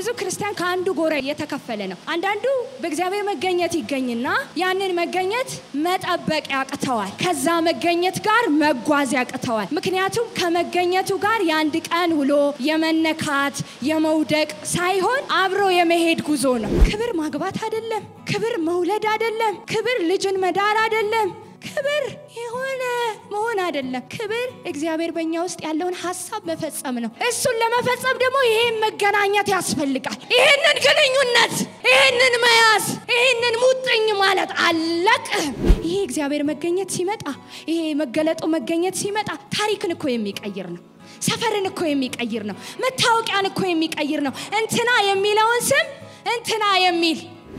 ብዙ ክርስቲያን ከአንዱ ጎራ የተከፈለ ነው። አንዳንዱ በእግዚአብሔር መገኘት ይገኝና ያንን መገኘት መጠበቅ ያቅተዋል። ከዛ መገኘት ጋር መጓዝ ያቅተዋል። ምክንያቱም ከመገኘቱ ጋር የአንድ ቀን ውሎ የመነካት የመውደቅ ሳይሆን አብሮ የመሄድ ጉዞ ነው። ክብር ማግባት አይደለም። ክብር መውለድ አይደለም። ክብር ልጅን መዳር አይደለም። ክብር የሆነ መሆን አይደለም። ክብር እግዚአብሔር በእኛ ውስጥ ያለውን ሀሳብ መፈጸም ነው። እሱን ለመፈጸም ደግሞ ይሄን መገናኘት ያስፈልጋል። ይሄንን ግንኙነት፣ ይሄንን መያዝ፣ ይሄንን ሙጥኝ ማለት አለቅ። ይሄ እግዚአብሔር መገኘት ሲመጣ፣ ይሄ መገለጡ መገኘት ሲመጣ ታሪክን እኮ የሚቀይር ነው። ሰፈርን እኮ የሚቀይር ነው። መታወቂያን እኮ የሚቀይር ነው። እንትና የሚለውን ስም እንትና የሚል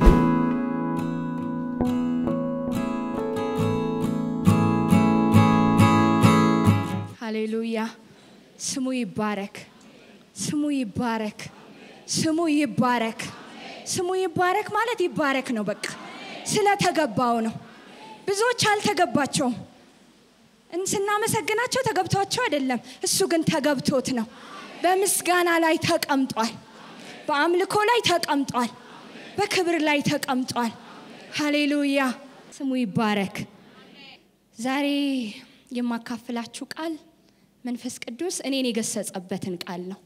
ሃሌሉያ ስሙ ይባረክ፣ ስሙ ይባረክ፣ ስሙ ይባረክ። ስሙ ይባረክ ማለት ይባረክ ነው። በቃ ስለተገባው ነው። ብዙዎች አልተገባቸውም። ስናመሰግናቸው ተገብቷቸው አይደለም። እሱ ግን ተገብቶት ነው። በምስጋና ላይ ተቀምጧል። በአምልኮ ላይ ተቀምጧል። በክብር ላይ ተቀምጧል። ሃሌሉያ ስሙ ይባረክ። ዛሬ የማካፍላችሁ ቃል መንፈስ ቅዱስ እኔን የገሰጸበትን ቃል ነው።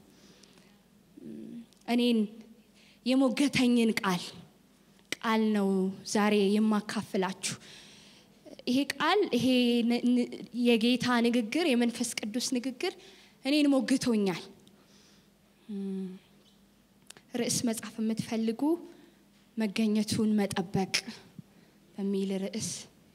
እኔን የሞገተኝን ቃል ቃል ነው ዛሬ የማካፍላችሁ። ይሄ ቃል ይሄ የጌታ ንግግር የመንፈስ ቅዱስ ንግግር እኔን ሞግቶኛል። ርዕስ መጻፍ የምትፈልጉ መገኘቱን መጠበቅ በሚል ርዕስ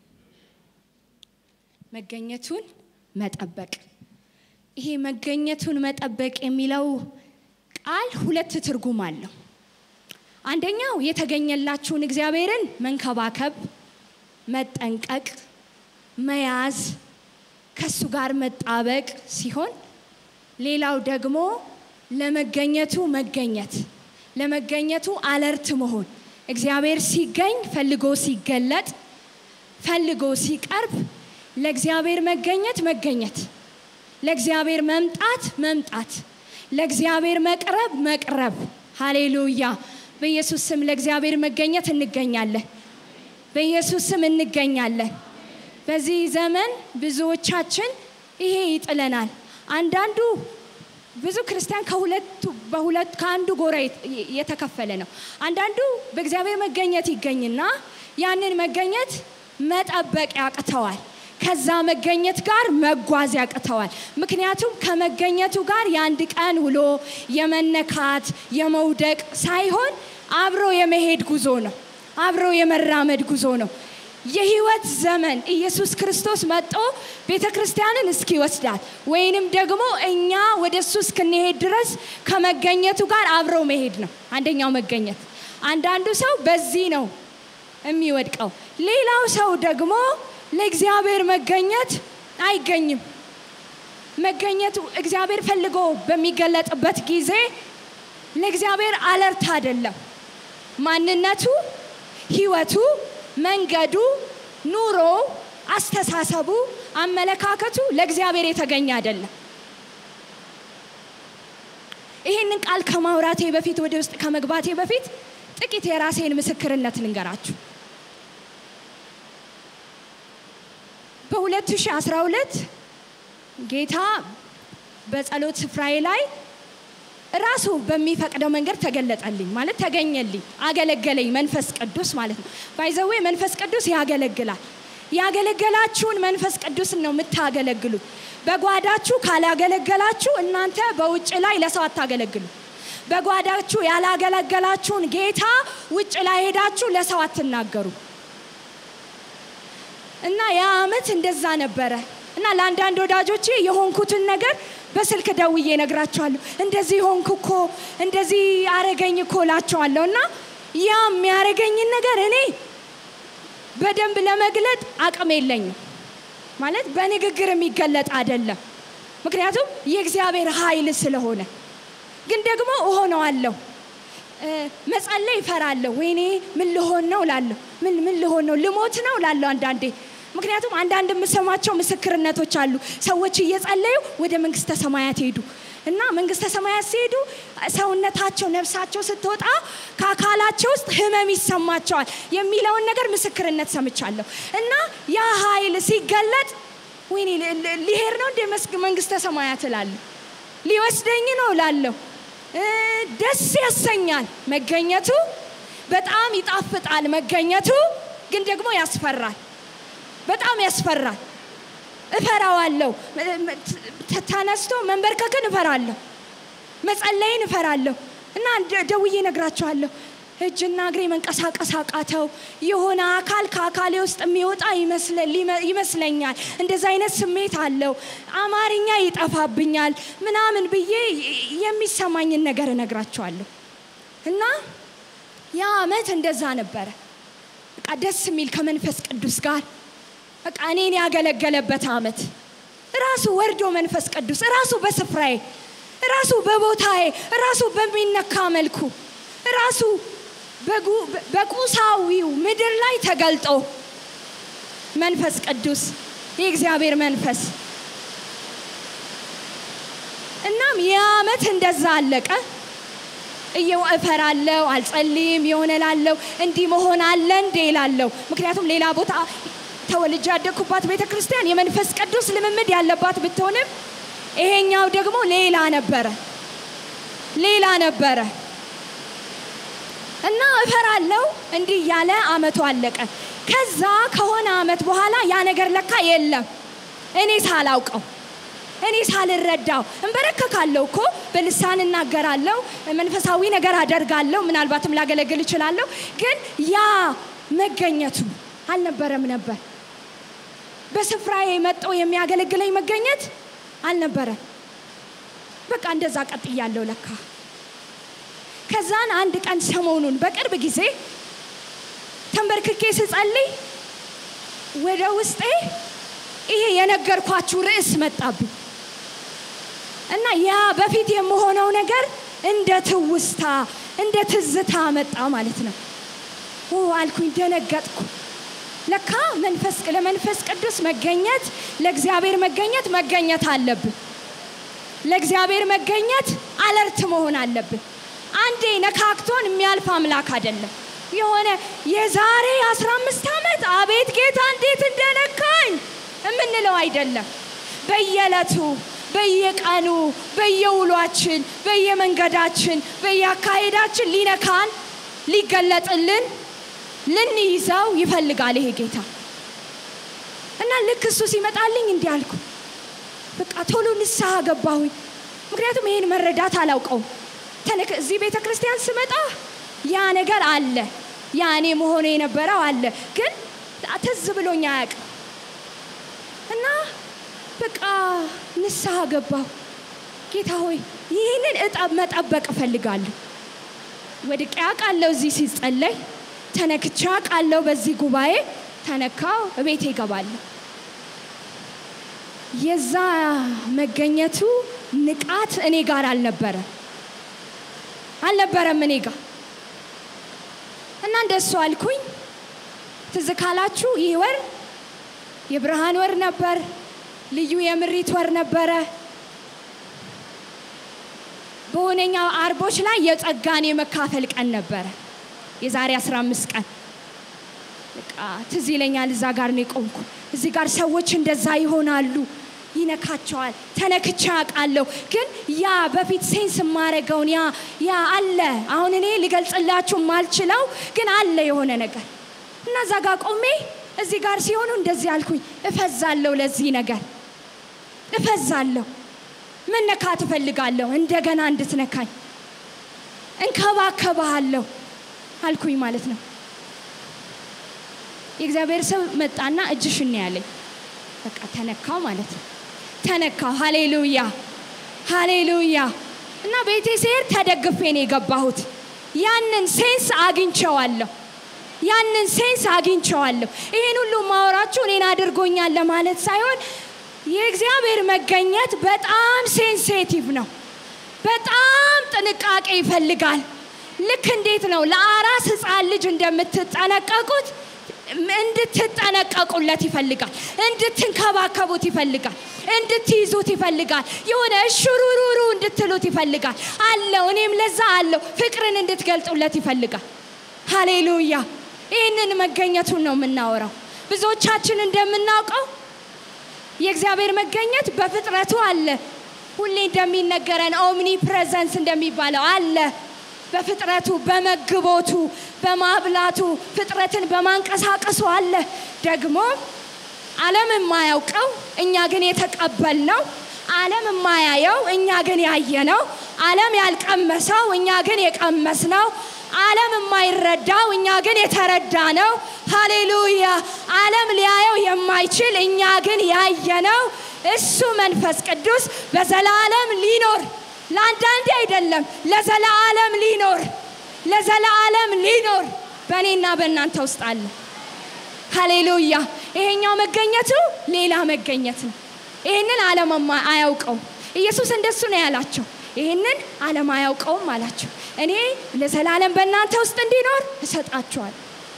መገኘቱን መጠበቅ። ይሄ መገኘቱን መጠበቅ የሚለው ቃል ሁለት ትርጉም አለው። አንደኛው የተገኘላችሁን እግዚአብሔርን መንከባከብ፣ መጠንቀቅ፣ መያዝ፣ ከሱ ጋር መጣበቅ ሲሆን ሌላው ደግሞ ለመገኘቱ መገኘት፣ ለመገኘቱ አለርት መሆን እግዚአብሔር ሲገኝ ፈልጎ ሲገለጥ ፈልጎ ሲቀርብ ለእግዚአብሔር መገኘት መገኘት፣ ለእግዚአብሔር መምጣት መምጣት፣ ለእግዚአብሔር መቅረብ መቅረብ። ሃሌሉያ! በኢየሱስ ስም ለእግዚአብሔር መገኘት እንገኛለን። በኢየሱስ ስም እንገኛለን። በዚህ ዘመን ብዙዎቻችን ይሄ ይጥለናል። አንዳንዱ ብዙ ክርስቲያን ከሁለቱ በሁለት ከአንዱ ጎራ የተከፈለ ነው። አንዳንዱ በእግዚአብሔር መገኘት ይገኝና ያንን መገኘት መጠበቅ ያቅተዋል። ከዛ መገኘት ጋር መጓዝ ያቅተዋል። ምክንያቱም ከመገኘቱ ጋር የአንድ ቀን ውሎ የመነካት የመውደቅ ሳይሆን አብሮ የመሄድ ጉዞ ነው። አብሮ የመራመድ ጉዞ ነው። የህይወት ዘመን ኢየሱስ ክርስቶስ መጥቶ ቤተ ክርስቲያንን እስኪወስዳት ወይንም ደግሞ እኛ ወደ እሱ እስክንሄድ ድረስ ከመገኘቱ ጋር አብሮ መሄድ ነው አንደኛው መገኘት። አንዳንዱ ሰው በዚህ ነው የሚወድቀው። ሌላው ሰው ደግሞ ለእግዚአብሔር መገኘት አይገኝም። መገኘቱ እግዚአብሔር ፈልጎ በሚገለጥበት ጊዜ ለእግዚአብሔር አለርት አይደለም። ማንነቱ፣ ህይወቱ፣ መንገዱ፣ ኑሮ፣ አስተሳሰቡ፣ አመለካከቱ ለእግዚአብሔር የተገኘ አይደለም። ይህንን ቃል ከማውራቴ በፊት ወደ ውስጥ ከመግባቴ በፊት ጥቂት የራሴን ምስክርነት ልንገራችሁ። በ2012 ጌታ በጸሎት ስፍራዬ ላይ ራሱ በሚፈቅደው መንገድ ተገለጠልኝ፣ ማለት ተገኘልኝ፣ አገለገለኝ። መንፈስ ቅዱስ ማለት ነው። ባይዘዌ መንፈስ ቅዱስ ያገለግላል። ያገለገላችሁን መንፈስ ቅዱስን ነው የምታገለግሉት። በጓዳችሁ ካላገለገላችሁ እናንተ በውጭ ላይ ለሰው አታገለግሉ። በጓዳችሁ ያላገለገላችሁን ጌታ ውጭ ላይ ሄዳችሁ ለሰው አትናገሩ። እና ያ አመት እንደዛ ነበረ። እና ለአንዳንድ ወዳጆቼ የሆንኩትን ነገር በስልክ ደውዬ ነግራቸዋለሁ። እንደዚህ ሆንኩ እኮ እንደዚህ አረገኝ እኮ እላቸዋለሁ። እና ያ የሚያረገኝን ነገር እኔ በደንብ ለመግለጥ አቅም የለኝም። ማለት በንግግር የሚገለጥ አይደለም። ምክንያቱም የእግዚአብሔር ኃይል ስለሆነ፣ ግን ደግሞ እሆነዋለሁ። መጸለይ እፈራለሁ። ወይኔ ምን ልሆን ነው ላለሁ ምን ምን ልሆን ነው ልሞት ነው ላለሁ አንዳንዴ ምክንያቱም አንዳንድ የምሰማቸው ምስክርነቶች አሉ። ሰዎች እየጸለዩ ወደ መንግስተ ሰማያት ሄዱ፣ እና መንግስተ ሰማያት ሲሄዱ ሰውነታቸው ነፍሳቸው ስትወጣ ከአካላቸው ውስጥ ህመም ይሰማቸዋል የሚለውን ነገር ምስክርነት ሰምቻለሁ። እና ያ ኃይል ሲገለጥ ወይኔ ል- ል- ሊሄድ ነው እንደ መስክ- መንግስተ ሰማያት እላለሁ፣ ሊወስደኝ ነው እላለሁ። እ፣ ደስ ያሰኛል መገኘቱ፣ በጣም ይጣፍጣል መገኘቱ፣ ግን ደግሞ ያስፈራል፣ በጣም ያስፈራል። እፈራዋለሁ። ተ- ተነስቶ መንበርከክን እፈራለሁ፣ መጸለይን እፈራለሁ። እና ደ- ደውዬ እነግራቸዋለሁ። እጅና እግሬ መንቀሳቀስ አቃተው። የሆነ አካል ከአካሌ ውስጥ የሚወጣ ይመስለ- ሊመ- ይመስለኛል። እንደዚ አይነት ስሜት አለው። አማርኛ ይጠፋብኛል ምናምን ብዬ ይ- የሚሰማኝን ነገር እነግራቸዋለሁ። እና ያ አመት እንደዛ ነበረ። በቃ ደስ የሚል ከመንፈስ ቅዱስ ጋር በቃ እኔን ያገለገለበት አመት ራሱ ወርዶ መንፈስ ቅዱስ ራሱ በስፍራዬ ራሱ በቦታዬ ራሱ በሚነካ መልኩ ራሱ በጉ- በቁሳዊው ምድር ላይ ተገልጦ መንፈስ ቅዱስ የእግዚአብሔር መንፈስ እናም ይህ አመት እንደዛ አለቀ። እየው እፈራለሁ፣ አልጸልይም፣ የሆነ ላለው እንዲህ መሆን አለ እንዴ ላለው። ምክንያቱም ሌላ ቦታ ተወልጄ ያደግኩባት ቤተ ክርስቲያን የመንፈስ ቅዱስ ልምምድ ያለባት ብትሆንም ይሄኛው ደግሞ ሌላ ነበረ፣ ሌላ ነበረ እና እፈራለሁ። እንዲህ እያለ አመቱ አለቀ። ከዛ ከሆነ አመት በኋላ ያ ነገር ለካ የለም እኔ ሳላውቀው እኔ ሳልረዳው እንበረከካለሁ እኮ በልሳን እናገራለሁ፣ መንፈሳዊ ነገር አደርጋለሁ፣ ምናልባትም ላገለግል እችላለሁ። ግን ያ መገኘቱ አልነበረም ነበር። በስፍራዬ መጥቶ የሚያገለግለኝ መገኘት አልነበረም። በቃ እንደዛ ቀጥያለሁ ለካ። ከዛን አንድ ቀን ሰሞኑን በቅርብ ጊዜ ተንበርክኬ ስጸልይ ወደ ውስጤ ይሄ የነገርኳችሁ ርዕስ መጣብኝ እና ያ በፊት የምሆነው ነገር እንደ ትውስታ እንደ ትዝታ መጣ ማለት ነው። ኦ አልኩኝ፣ ደነገጥኩ። ለካ መንፈስ ለመንፈስ ቅዱስ መገኘት ለእግዚአብሔር መገኘት መገኘት አለብን። ለእግዚአብሔር መገኘት አለርት መሆን አለብን። አንዴ ነካክቶን የሚያልፍ አምላክ አይደለም። የሆነ የዛሬ 15 ዓመት አቤት ጌታ እንዴት እንደነካኝ የምንለው አይደለም። በየዕለቱ በየቀኑ በየውሏችን በየመንገዳችን በየአካሄዳችን ሊነካን ሊገለጥልን ልንይዘው ይፈልጋል ይሄ ጌታ እና ልክ እሱ ሲመጣልኝ እንዲህ አልኩ። በቃ ቶሎ ንስሐ ገባሁኝ። ምክንያቱም ይሄን መረዳት አላውቀውም። ተነክ እዚህ ቤተ ክርስቲያን ስመጣ ያ ነገር አለ፣ ያ እኔ መሆኑ የነበረው አለ፣ ግን ትዝ ብሎኝ አያውቅም እና በቃ ንስሐ ገባሁ። ጌታ ሆይ ይህንን እጠብ መጠበቅ እፈልጋለሁ። ወድቄ አውቃለሁ እዚህ ሲጸለይ ተነክቼ አውቃለሁ። በዚህ ጉባኤ ተነካው፣ እቤቴ እገባለሁ። የዛ መገኘቱ ንቃት እኔ ጋር አልነበረ አልነበረም እኔ ጋር እና እንደሱ አልኩኝ። ትዝ ካላችሁ ይህ ወር የብርሃን ወር ነበር። ልዩ የምሪት ወር ነበረ። በሆነኛው አርቦች ላይ የጸጋን የመካፈል ቀን ነበረ። የዛሬ 15 ቀን በቃ ትዝ ይለኛል። እዛ ጋር ነው የቆምኩ። እዚህ ጋር ሰዎች እንደዛ ይሆናሉ፣ ይነካቸዋል። ተነክቼ አውቃለሁ። ግን ያ በፊት ሴንስ የማረገውን ያ ያ አለ። አሁን እኔ ልገልጽላችሁ ማልችለው ግን አለ የሆነ ነገር እና እዛ ጋር ቆሜ እዚህ ጋር ሲሆኑ እንደዚህ አልኩኝ። እፈዛለሁ፣ ለዚህ ነገር እፈዛለሁ። መነካት እፈልጋለሁ፣ እንደገና እንድትነካኝ እንከባከባሃለሁ አልኩኝ ማለት ነው። የእግዚአብሔር ሰው መጣና እጅሽን ነው ያለኝ። በቃ ተነካው ማለት ነው። ተነካው። ሃሌሉያ ሃሌሉያ። እና ቤቴ ስሄድ ተደግፌ ነው የገባሁት። ያንን ሴንስ አግኝቸዋለሁ። ያንን ሴንስ አግኝቸዋለሁ። ይሄን ሁሉ ማወራችሁ እኔን አድርጎኛል ለማለት ሳይሆን የእግዚአብሔር መገኘት በጣም ሴንሴቲቭ ነው። በጣም ጥንቃቄ ይፈልጋል። ልክ እንዴት ነው ለአራስ ሕፃን ልጅ እንደምትጠነቀቁት እንድትጠነቀቁለት ይፈልጋል። እንድትንከባከቡት ይፈልጋል። እንድትይዙት ይፈልጋል። የሆነ እሽሩሩሩ እንድትሉት ይፈልጋል። አለው እኔም ለዛ አለው ፍቅርን እንድትገልጡለት ይፈልጋል። ሃሌሉያ! ይህንን መገኘቱን ነው የምናወራው። ብዙዎቻችን እንደምናውቀው የእግዚአብሔር መገኘት በፍጥረቱ አለ። ሁሌ እንደሚነገረን ኦምኒ ፕሬዘንስ እንደሚባለው አለ። በፍጥረቱ በመግቦቱ በማብላቱ ፍጥረትን በማንቀሳቀሱ አለ። ደግሞ ዓለም የማያውቀው እኛ ግን የተቀበልነው፣ ዓለም የማያየው እኛ ግን ያየነው፣ ዓለም ያልቀመሰው እኛ ግን የቀመስነው፣ ዓለም የማይረዳው እኛ ግን የተረዳ ነው። ሃሌሉያ! ዓለም ሊያየው የማይችል እኛ ግን ያየነው እሱ መንፈስ ቅዱስ በዘላለም ሊኖር ለአንዳንዴ አይደለም፣ ለዘላለም ሊኖር ለዘላለም ሊኖር በእኔና በእናንተ ውስጥ አለ። ሃሌሉያ! ይሄኛው መገኘቱ ሌላ መገኘት ነው። ይህንን ዓለም አያውቀው። ኢየሱስ እንደሱ ነው ያላቸው። ይህንን ዓለም አያውቀውም አላቸው። እኔ ለዘላለም በእናንተ ውስጥ እንዲኖር እሰጣችኋል።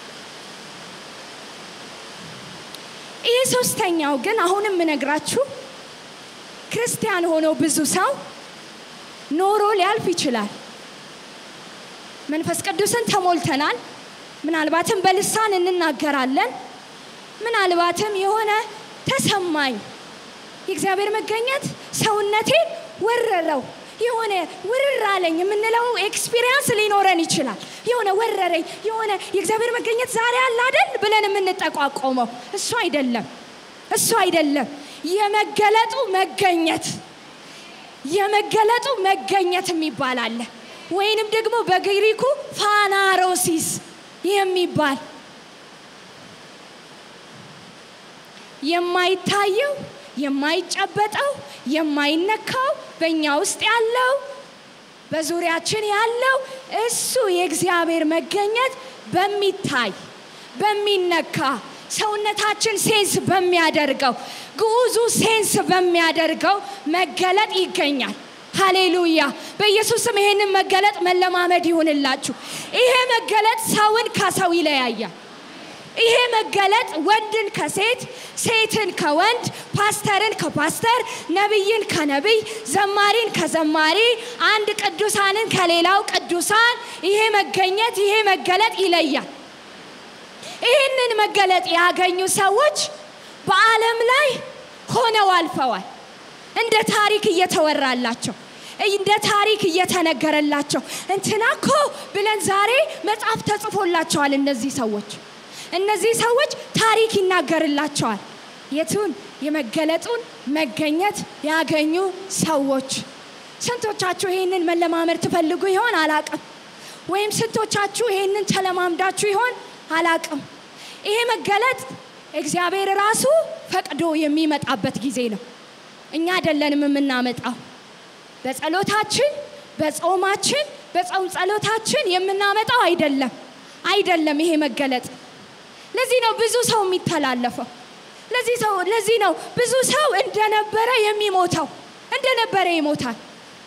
ይህ ሶስተኛው ግን አሁንም የምነግራችሁ ክርስቲያን ሆኖ ብዙ ሰው ኖሮ ሊያልፍ ይችላል። መንፈስ ቅዱስን ተሞልተናል። ምናልባትም በልሳን እንናገራለን። ምናልባትም የሆነ ተሰማኝ የእግዚአብሔር መገኘት ሰውነቴን ወረረው የሆነ ውርር አለኝ የምንለው ኤክስፒሪየንስ ሊኖረን ይችላል። የሆነ ወረረኝ፣ የሆነ የእግዚአብሔር መገኘት ዛሬ አለ አይደል ብለን የምንጠቋቆመው እሱ አይደለም፣ እሱ አይደለም። የመገለጡ መገኘት የመገለጡ መገኘት የሚባል አለ። ወይንም ደግሞ በግሪኩ ፋናሮሲስ የሚባል የማይታየው የማይጨበጠው የማይነካው በእኛ ውስጥ ያለው በዙሪያችን ያለው እሱ የእግዚአብሔር መገኘት በሚታይ በሚነካ ሰውነታችን ሴንስ በሚያደርገው ግዑዙ ሴንስ በሚያደርገው መገለጥ ይገኛል። ሃሌሉያ! በኢየሱስም ይሄንን መገለጥ መለማመድ ይሁንላችሁ። ይሄ መገለጥ ሰውን ከሰው ይለያያል። ይሄ መገለጥ ወንድን ከሴት፣ ሴትን ከወንድ፣ ፓስተርን ከፓስተር፣ ነቢይን ከነቢይ፣ ዘማሪን ከዘማሪ፣ አንድ ቅዱሳንን ከሌላው ቅዱሳን ይሄ መገኘት ይሄ መገለጥ ይለያል። ይህንን መገለጥ ያገኙ ሰዎች በዓለም ላይ ሆነው አልፈዋል። እንደ ታሪክ እየተወራላቸው እንደ ታሪክ እየተነገረላቸው እንትና እኮ ብለን ዛሬ መጽሐፍ ተጽፎላቸዋል። እነዚህ ሰዎች እነዚህ ሰዎች ታሪክ ይናገርላቸዋል። የቱን የመገለጡን መገኘት ያገኙ ሰዎች። ስንቶቻችሁ ይህንን መለማመድ ትፈልጉ ይሆን አላቅም። ወይም ስንቶቻችሁ ይህንን ተለማምዳችሁ ይሆን አላቅም። ይሄ መገለጥ እግዚአብሔር ራሱ ፈቅዶ የሚመጣበት ጊዜ ነው። እኛ አይደለንም የምናመጣው። በጸሎታችን፣ በጾማችን፣ በጾም ጸሎታችን የምናመጣው አይደለም አይደለም ይሄ መገለጥ ለዚህ ነው ብዙ ሰው የሚተላለፈው። ለዚህ ሰው ለዚህ ነው ብዙ ሰው እንደነበረ የሚሞተው እንደነበረ ይሞታል።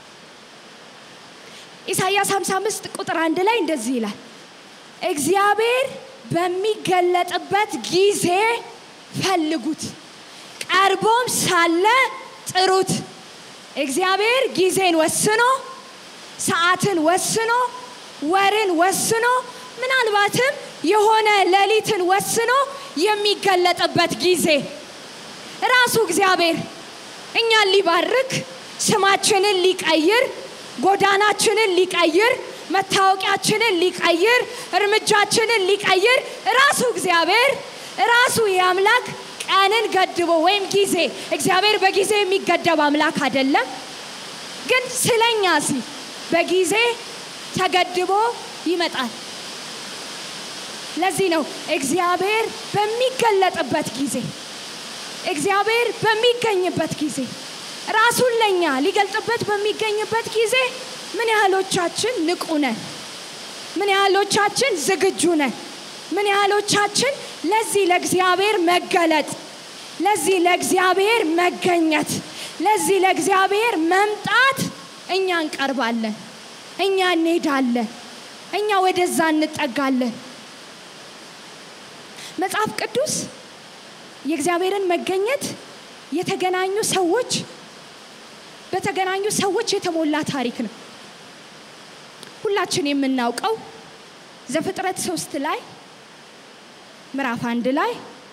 ኢሳይያስ 55 ቁጥር አንድ ላይ እንደዚህ ይላል፣ እግዚአብሔር በሚገለጥበት ጊዜ ፈልጉት፣ ቀርቦም ሳለ ጥሩት። እግዚአብሔር ጊዜን ወስኖ ሰዓትን ወስኖ ወርን ወስኖ ምናልባትም የሆነ ሌሊትን ወስኖ የሚገለጥበት ጊዜ ራሱ እግዚአብሔር እኛን ሊባርክ ስማችንን ሊቀይር ጎዳናችንን ሊቀይር መታወቂያችንን ሊቀይር እርምጃችንን ሊቀይር ራሱ እግዚአብሔር ራሱ የአምላክ ቀንን ገድቦ ወይም ጊዜ እግዚአብሔር በጊዜ የሚገደብ አምላክ አይደለም። ግን ስለኛ ሲል በጊዜ ተገድቦ ይመጣል። ለዚህ ነው እግዚአብሔር በሚገለጥበት ጊዜ እግዚአብሔር በሚገኝበት ጊዜ ራሱን ለኛ ሊገልጥበት በሚገኝበት ጊዜ ምን ያህሎቻችን ንቁ ነን? ምን ያህሎቻችን ዝግጁ ነን? ምን ያህሎቻችን ለዚህ ለእግዚአብሔር መገለጥ፣ ለዚህ ለእግዚአብሔር መገኘት፣ ለዚህ ለእግዚአብሔር መምጣት እኛ እንቀርባለን፣ እኛ እንሄዳለን፣ እኛ ወደዛ እንጠጋለን። መጽሐፍ ቅዱስ የእግዚአብሔርን መገኘት የተገናኙ ሰዎች በተገናኙ ሰዎች የተሞላ ታሪክ ነው። ሁላችን የምናውቀው ዘፍጥረት ሶስት ላይ ምዕራፍ አንድ ላይ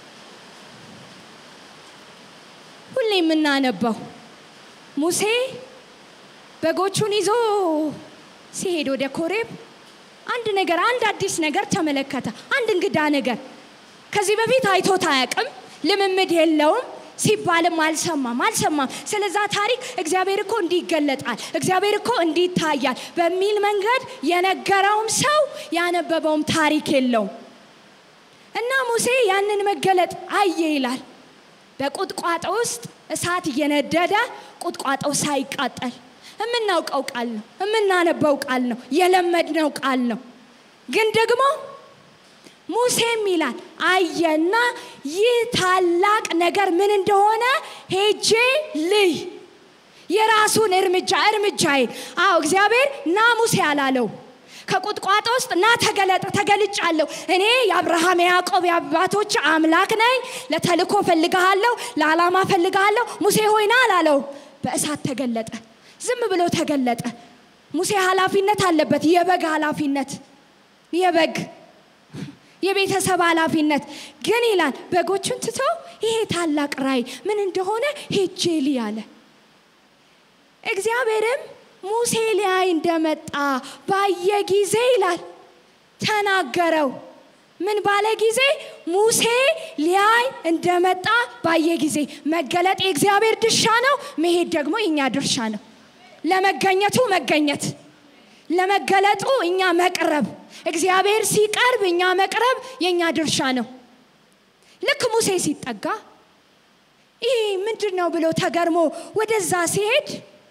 ሁሌ የምናነባው ሙሴ በጎቹን ይዞ ሲሄድ ወደ ኮሬብ አንድ ነገር አንድ አዲስ ነገር ተመለከተ። አንድ እንግዳ ነገር ከዚህ በፊት አይቶት አያውቅም። ልምምድ የለውም ሲባልም አልሰማም አልሰማም። ስለዛ ታሪክ እግዚአብሔር እኮ እንዲህ ይገለጣል፣ እግዚአብሔር እኮ እንዲህ ይታያል በሚል መንገድ የነገረውም ሰው ያነበበውም ታሪክ የለውም። እና ሙሴ ያንን መገለጥ አየ ይላል። በቁጥቋጦ ውስጥ እሳት እየነደደ ቁጥቋጦው ሳይቃጠል የምናውቀው ቃል ነው፣ የምናነበው ቃል ነው፣ የለመድነው ቃል ነው። ግን ደግሞ ሙሴም ይላል አየና ይህ ታላቅ ነገር ምን እንደሆነ ሄጄ ልይ የራሱን እርምጃ እርምጃዬን አዎ እግዚአብሔር ና ሙሴ አላለው ከቁጥቋጦ ውስጥ ና ተገለጥ ተገልጫለሁ እኔ የአብርሃም የያዕቆብ የአባቶች አምላክ ነኝ ለተልኮ ፈልግሃለሁ ለዓላማ ፈልግሃለሁ ሙሴ ሆይና አላለው በእሳት ተገለጠ ዝም ብሎ ተገለጠ ሙሴ ኃላፊነት አለበት የበግ ኃላፊነት የበግ የቤተሰብ ኃላፊነት ግን ይላል በጎቹን ትቶ ይሄ ታላቅ ራይ ምን እንደሆነ ሄጄ ልይ አለ እግዚአብሔርም ሙሴ ሊያይ እንደመጣ ባየ ጊዜ ይላል ተናገረው ምን ባለ ጊዜ ሙሴ ሊያይ እንደመጣ ባየ ጊዜ መገለጥ የእግዚአብሔር ድርሻ ነው መሄድ ደግሞ የእኛ ድርሻ ነው ለመገኘቱ መገኘት ለመገለጡ እኛ መቅረብ እግዚአብሔር ሲቀርብ እኛ መቅረብ የእኛ ድርሻ ነው ልክ ሙሴ ሲጠጋ ይህ ምንድን ነው ብሎ ተገርሞ ወደዛ ሲሄድ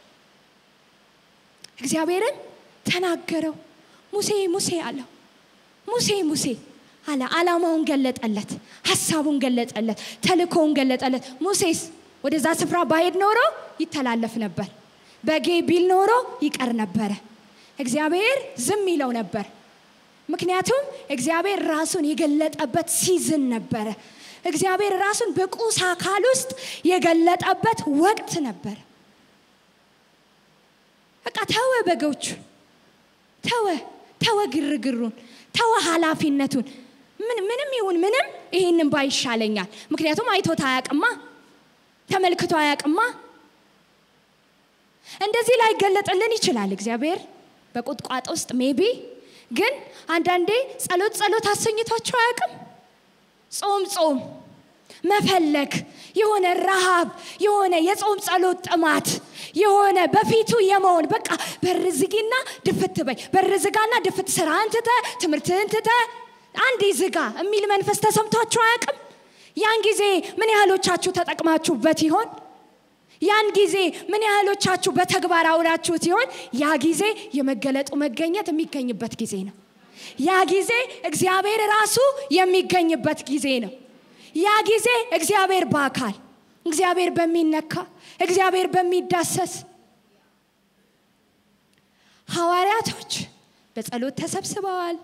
እግዚአብሔርን ተናገረው ሙሴ ሙሴ አለው ሙሴ ሙሴ አለ አላማውን ገለጠለት ሀሳቡን ገለጠለት ተልኮውን ገለጠለት ሙሴስ ወደዛ ስፍራ ባሄድ ኖሮ ይተላለፍ ነበር በጌ ቢል ኖሮ ይቀር ነበረ እግዚአብሔር ዝም ይለው ነበር ምክንያቱም እግዚአብሔር ራሱን የገለጠበት ሲዝን ነበረ እግዚአብሔር ራሱን በቁስ አካል ውስጥ የገለጠበት ወቅት ነበረ በቃ ተወ በጎቹ ተወ ተወ ግርግሩን ተወ ኃላፊነቱን ምን ምንም ይሁን ምንም ይሄንን ባይሻለኛል ምክንያቱም አይቶት አያቅማ ተመልክቶ አያቅማ እንደዚህ ላይ ገለጥልን ይችላል እግዚአብሔር በቁጥቋጦ ውስጥ ሜቢ ግን አንዳንዴ ጸሎት ጸሎት አሰኝቷቸው አያቅም ጾም ጾም መፈለግ የሆነ ረሃብ የሆነ የጾም ጸሎት ጥማት የሆነ በፊቱ የመሆን በቃ በር ዝጊና ድፍት በይ በር ዝጋና ድፍት ስራህን ትተ ትምህርትህን ትተ አንዴ ዝጋ የሚል መንፈስ ተሰምቷችሁ አያውቅም ያን ጊዜ ምን ያህሎቻችሁ ተጠቅማችሁበት ይሆን ያን ጊዜ ምን ያህሎቻችሁ በተግባር አውላችሁት ይሆን ያ ጊዜ የመገለጡ መገኘት የሚገኝበት ጊዜ ነው ያ ጊዜ እግዚአብሔር ራሱ የሚገኝበት ጊዜ ነው ያ ጊዜ እግዚአብሔር በአካል እግዚአብሔር በሚነካ እግዚአብሔር በሚዳሰስ ሐዋርያቶች በጸሎት ተሰብስበዋል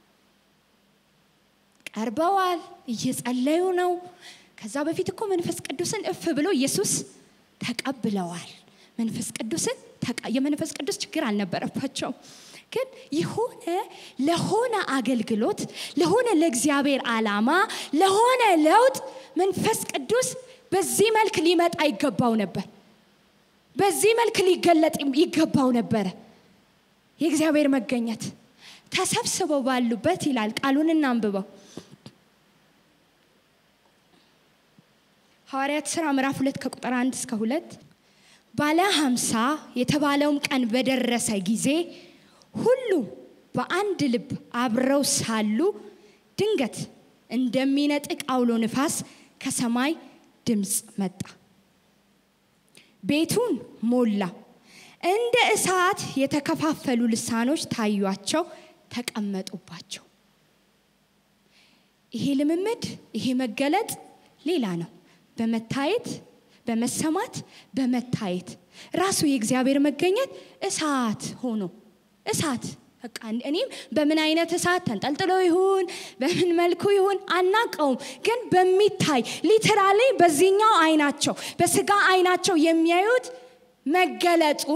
ቀርበዋል እየጸለዩ ነው ከዛ በፊት እኮ መንፈስ ቅዱስን እፍ ብሎ ኢየሱስ ተቀብለዋል መንፈስ ቅዱስን የመንፈስ ቅዱስ ችግር አልነበረባቸውም ግን የሆነ ለሆነ አገልግሎት ለሆነ ለእግዚአብሔር ዓላማ ለሆነ ለውጥ መንፈስ ቅዱስ በዚህ መልክ ሊመጣ ይገባው ነበር በዚህ መልክ ሊገለጥ ይገባው ነበረ የእግዚአብሔር መገኘት ተሰብስበው ባሉበት ይላል ቃሉን እናንብበው ሐዋርያት ሥራ ምዕራፍ ሁለት ከቁጥር አንድ እስከ ሁለት ባለ ሀምሳ የተባለውም ቀን በደረሰ ጊዜ ሁሉ በአንድ ልብ አብረው ሳሉ ድንገት እንደሚነጥቅ አውሎ ንፋስ ከሰማይ ድምፅ መጣ ቤቱን ሞላ እንደ እሳት የተከፋፈሉ ልሳኖች ታዩቸው ተቀመጡባቸው ይሄ ልምምድ ይሄ መገለጥ ሌላ ነው በመታየት በመሰማት በመታየት ራሱ የእግዚአብሔር መገኘት እሳት ሆኖ እሳት በቃ እኔም በምን አይነት እሳት ተንጠልጥሎ ይሁን በምን መልኩ ይሁን አናቀውም፣ ግን በሚታይ ሊተራሊ በዚህኛው አይናቸው በስጋ አይናቸው የሚያዩት መገለጡ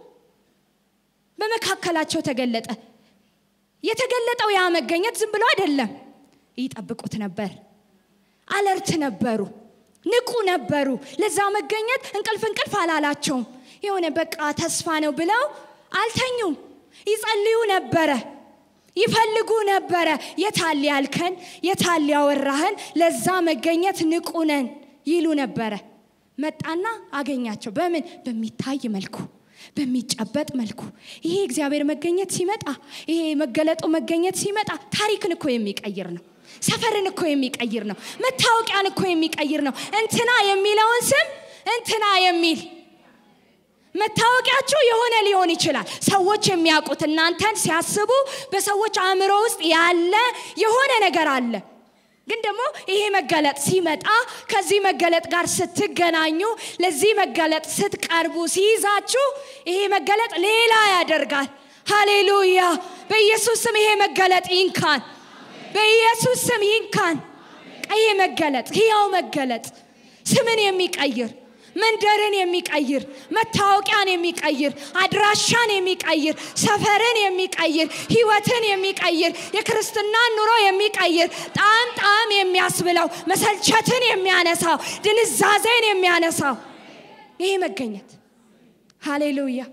በመካከላቸው ተገለጠ። የተገለጠው ያ መገኘት ዝም ብሎ አይደለም። ይጠብቁት ነበር። አለርት ነበሩ፣ ንቁ ነበሩ። ለዛ መገኘት እንቅልፍ እንቅልፍ አላላቸውም። የሆነ በቃ ተስፋ ነው ብለው አልተኙም። ይጸልዩ ነበረ፣ ይፈልጉ ነበረ። የታል ያልከን፣ የታል ያወራህን፣ ለዛ መገኘት ንቁ ነን ይሉ ነበረ። መጣና አገኛቸው። በምን በሚታይ መልኩ በሚጨበጥ መልኩ ይሄ እግዚአብሔር መገኘት ሲመጣ ይሄ መገለጡ መገኘት ሲመጣ ታሪክን እኮ የሚቀይር ነው። ሰፈርን እኮ የሚቀይር ነው። መታወቂያን እኮ የሚቀይር ነው። እንትና የሚለውን ስም እንትና የሚል መታወቂያችሁ የሆነ ሊሆን ይችላል። ሰዎች የሚያውቁት እናንተን ሲያስቡ በሰዎች አእምሮ ውስጥ ያለ የሆነ ነገር አለ። ግን ደግሞ ይሄ መገለጥ ሲመጣ ከዚህ መገለጥ ጋር ስትገናኙ ለዚህ መገለጥ ስትቀርቡ ሲይዛችሁ ይሄ መገለጥ ሌላ ያደርጋል። ሃሌሉያ! በኢየሱስ ስም ይሄ መገለጥ ይንካን። በኢየሱስ ስም ይንካን። ይሄ መገለጥ ህያው መገለጥ ስምን የሚቀይር መንደርን የሚቀይር መታወቂያን የሚቀይር አድራሻን የሚቀይር ሰፈርን የሚቀይር ህይወትን የሚቀይር የክርስትናን ኑሮ የሚቀይር ጣም ጣም የሚያስብለው መሰልቸትን የሚያነሳው ድንዛዜን የሚያነሳው ይሄ መገኘት ሃሌሉያ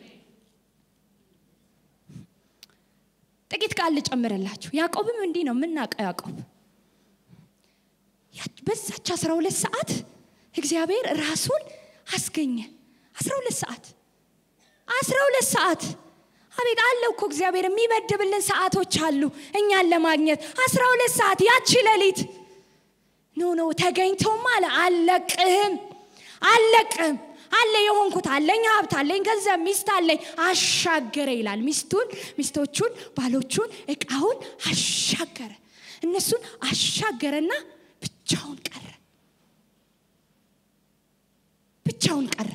ጥቂት ቃል ልጨምርላችሁ ያዕቆብም እንዲህ ነው የምናውቀው ያዕቆብ በዛች አስራ ሁለት ሰዓት እግዚአብሔር ራሱን አስገኘ። አስራ ሁለት ሰዓት አስራ ሁለት ሰዓት አቤት አለው እኮ እግዚአብሔር የሚመድብልን ሰዓቶች አሉ እኛን ለማግኘት አስራ ሁለት ሰዓት ያቺ ሌሊት ኖ ኖ ተገኝቶም አለ አለቅህም አለቅህም አለ የሆንኩት አለኝ ሀብት አለኝ ገንዘብ ሚስት አለኝ አሻገረ ይላል ሚስቱን ሚስቶቹን ባሎቹን እቃውን አሻገረ እነሱን አሻገረና ብቻውን ቀረ ብቻውን ቀረ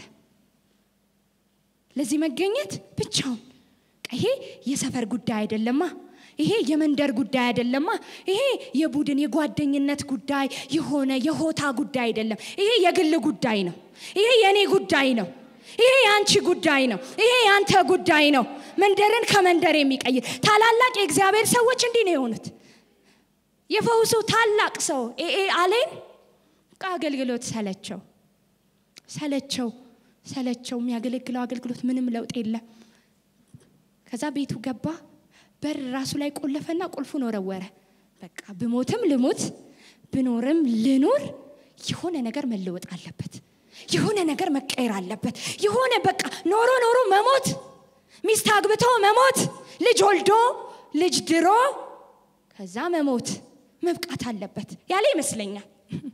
ለዚህ መገኘት ብቻውን ይሄ የሰፈር ጉዳይ አይደለማ ይሄ የመንደር ጉዳይ አይደለማ ይሄ የቡድን የጓደኝነት ጉዳይ የሆነ የሆታ ጉዳይ አይደለም ይሄ የግል ጉዳይ ነው ይሄ የእኔ ጉዳይ ነው ይሄ የአንቺ ጉዳይ ነው ይሄ የአንተ ጉዳይ ነው መንደርን ከመንደር የሚቀይር ታላላቅ የእግዚአብሔር ሰዎች እንዲህ ነው የሆኑት የፈውሱ ታላቅ ሰው ኤኤ አሌን አገልግሎት ሰለቸው ሰለቸው ሰለቸው የሚያገለግለው አገልግሎት ምንም ለውጥ የለም ከዛ ቤቱ ገባ በር ራሱ ላይ ቆለፈና ቁልፉን ወረወረ በቃ ብሞትም ልሙት ብኖርም ልኑር የሆነ ነገር መለወጥ አለበት የሆነ ነገር መቀየር አለበት የሆነ በቃ ኖሮ ኖሮ መሞት ሚስት አግብቶ መሞት ልጅ ወልዶ ልጅ ድሮ ከዛ መሞት መብቃት አለበት ያለ ይመስለኛል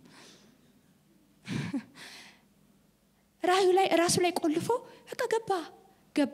ራዩ ላይ ራሱ ላይ ቆልፎ በቃ ገባ ገባ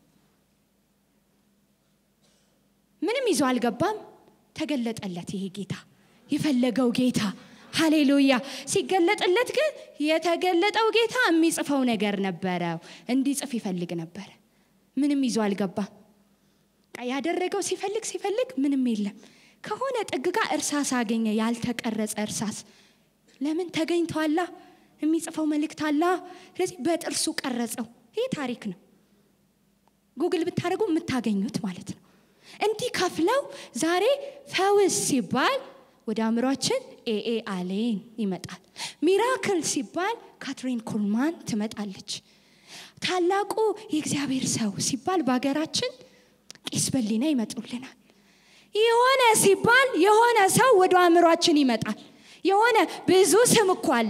ምንም ይዞ አልገባም ተገለጠለት ይሄ ጌታ የፈለገው ጌታ ሃሌሉያ ሲገለጥለት ግን የተገለጠው ጌታ የሚጽፈው ነገር ነበረው እንዲጽፍ ይፈልግ ነበረ ምንም ይዞ አልገባም ያደረገው ሲፈልግ ሲፈልግ ምንም የለም ከሆነ ጥግ ጋር እርሳስ አገኘ ያልተቀረጸ እርሳስ ለምን ተገኝቷላ የሚጽፈው መልእክት አላ ስለዚህ በጥርሱ ቀረጸው ይህ ታሪክ ነው ጉግል ብታደርጉ የምታገኙት ማለት ነው እንዲህ ከፍለው ዛሬ ፈውስ ሲባል ወደ አእምሯችን ኤኤ አሌን ይመጣል ሚራክል ሲባል ካትሪን ኩልማን ትመጣለች ታላቁ የእግዚአብሔር ሰው ሲባል በሀገራችን ቄስ በሊና ይመጡልናል የሆነ ሲባል የሆነ ሰው ወደ አእምሯችን ይመጣል የሆነ ብዙ ስም እኮ አለ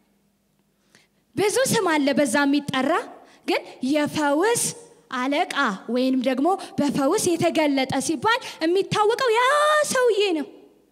ብዙ ስም አለ በዛ የሚጠራ ግን የፈውስ አለቃ ወይንም ደግሞ በፈውስ የተገለጠ ሲባል የሚታወቀው ያ ሰውዬ ነው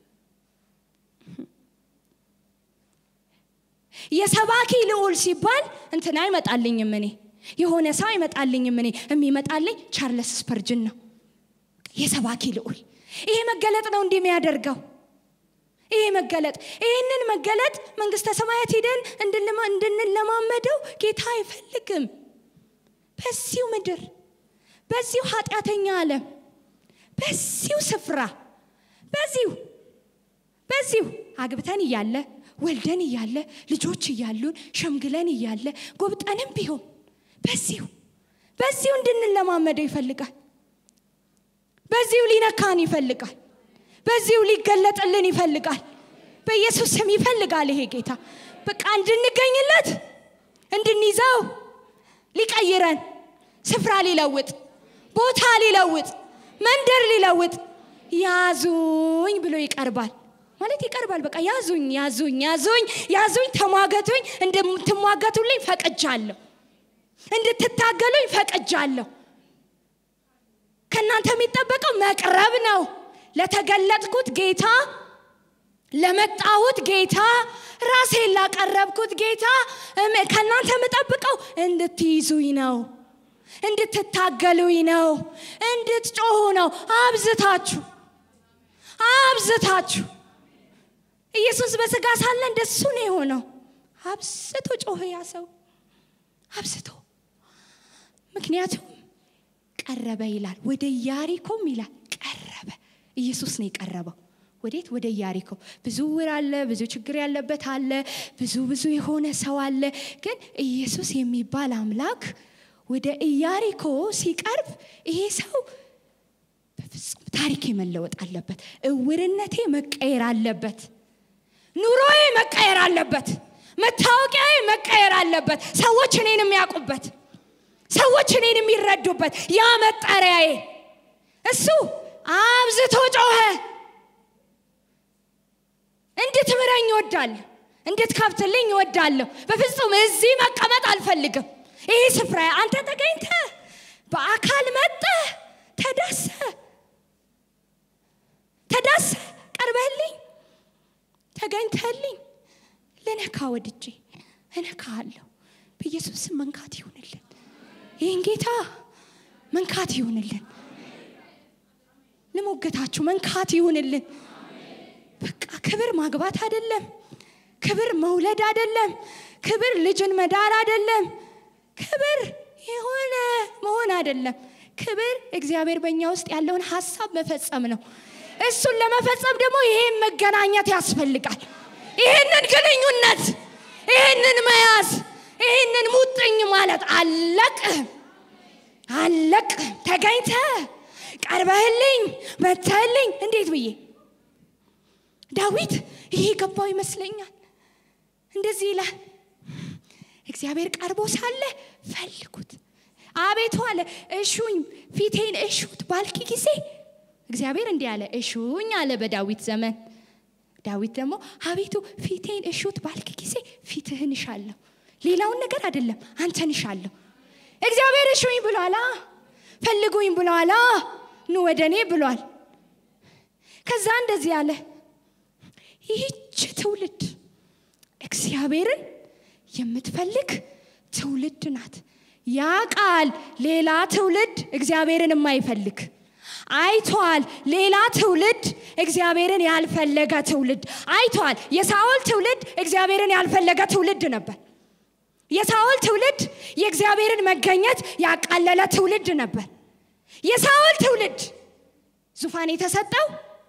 የሰባኪ ልዑል ሲባል እንትና አይመጣልኝም እኔ የሆነ ሰው አይመጣልኝም እኔ የሚመጣልኝ ቻርለስ ስፐርጅን ነው የሰባኪ ልዑል ይሄ መገለጥ ነው እንዲህ የሚያደርገው ይሄ መገለጥ ይህንን መገለጥ መንግስተ ሰማያት ሂደን እንድንለማመደው ጌታ አይፈልግም በዚሁ ምድር በዚሁ ኃጢአተኛ ዓለም በዚሁ ስፍራ በዚሁ በዚሁ አግብተን እያለ ወልደን እያለ ልጆች እያሉን ሸምግለን እያለ ጎብጠንም ቢሆን በዚሁ በዚሁ እንድንለማመደው ይፈልጋል። በዚሁ ሊነካን ይፈልጋል። በዚሁ ሊገለጥልን ይፈልጋል። በኢየሱስ ስም ይፈልጋል ይሄ ጌታ በቃ እንድንገኝለት እንድንይዘው ሊቀይረን ስፍራ ሊለውጥ ቦታ ሊለውጥ መንደር ሊለውጥ ያዙኝ ብሎ ይቀርባል ማለት ይቀርባል። በቃ ያዙኝ ያዙኝ ያዙኝ ያዙኝ፣ ተሟገቱኝ፣ እንድትሟገቱልኝ ፈቅጃለሁ፣ እንድትታገሉኝ ፈቅጃለሁ። ከእናንተ የሚጠበቀው መቅረብ ነው። ለተገለጥኩት ጌታ ለመጣሁት ጌታ ራሴን ላቀረብኩት ጌታ ከእናንተ የምጠብቀው እንድትይዙኝ ነው፣ እንድትታገሉኝ ነው፣ እንድትጮሁ ነው። አብዝታችሁ አብዝታችሁ ኢየሱስ በስጋ ሳለ እንደሱ ነው የሆነው። አብዝቶ ጮኸ ያ ሰው አብዝቶ። ምክንያቱም ቀረበ ይላል፣ ወደ ኢያሪኮም ይላል ቀረበ። ኢየሱስ ነው የቀረበው። ወዴት? ወደ ኢያሪኮ። ብዙ ውር አለ፣ ብዙ ችግር ያለበት አለ፣ ብዙ ብዙ የሆነ ሰው አለ። ግን ኢየሱስ የሚባል አምላክ ወደ ኢያሪኮ ሲቀርብ ይሄ ሰው በፍጹም ታሪኬ መለወጥ አለበት፣ እውርነቴ መቀየር አለበት፣ ኑሮዬ መቀየር አለበት፣ መታወቂያዬ መቀየር አለበት፣ ሰዎች እኔን የሚያውቁበት፣ ሰዎች እኔን የሚረዱበት ያ መጠሪያዬ እሱ አብዝቶ ጮኸ። እንድትምረኝ እወዳለሁ፣ እንድትከፍትልኝ እወዳለሁ። በፍጹም እዚህ መቀመጥ አልፈልግም። ይህ ስፍራ አንተ ተገኝተ በአካል መጠ ተዳሰ ተዳሰ ቀርበህልኝ ተገኝተህልኝ ልነካ ወድጄ እነካሃለሁ። በኢየሱስ ስም መንካት ይሁንልን። ይህን ጌታ መንካት ይሁንልን። ልሞገታችሁ መንካት ይሁንልን። በቃ ክብር ማግባት አይደለም። ክብር መውለድ አይደለም። ክብር ልጅን መዳር አይደለም። ክብር የሆነ መሆን አይደለም። ክብር እግዚአብሔር በእኛ ውስጥ ያለውን ሀሳብ መፈጸም ነው። እሱን ለመፈጸም ደግሞ ይሄን መገናኘት ያስፈልጋል። ይህንን ግንኙነት፣ ይህንን መያዝ፣ ይህንን ሙጥኝ ማለት አለቅም አለቅም ተገኝተ ቀርበህልኝ መተህልኝ እንዴት ብዬ ዳዊት ይሄ ገባው ይመስለኛል። እንደዚህ ይላል፣ እግዚአብሔር ቀርቦ ሳለ ፈልጉት፣ አቤቱ አለ እሹኝ፣ ፊቴን እሹት ባልክ ጊዜ እግዚአብሔር እንዲህ አለ፣ እሹኝ አለ በዳዊት ዘመን። ዳዊት ደግሞ አቤቱ ፊቴን እሹት ባልክ ጊዜ ፊትህን እሻለሁ፣ ሌላውን ነገር አይደለም አንተን እሻለሁ። እግዚአብሔር እሹኝ ብሏላ፣ ፈልጉኝ ብሏላ፣ ኑ ወደ እኔ ብሏል። ከዛ እንደዚህ አለ ይህች ትውልድ እግዚአብሔርን የምትፈልግ ትውልድ ናት። ያ ቃል ሌላ ትውልድ እግዚአብሔርን የማይፈልግ አይቷል። ሌላ ትውልድ እግዚአብሔርን ያልፈለገ ትውልድ አይቷል። የሳኦል ትውልድ እግዚአብሔርን ያልፈለገ ትውልድ ነበር። የሳኦል ትውልድ የእግዚአብሔርን መገኘት ያቃለለ ትውልድ ነበር። የሳኦል ትውልድ ዙፋን የተሰጠው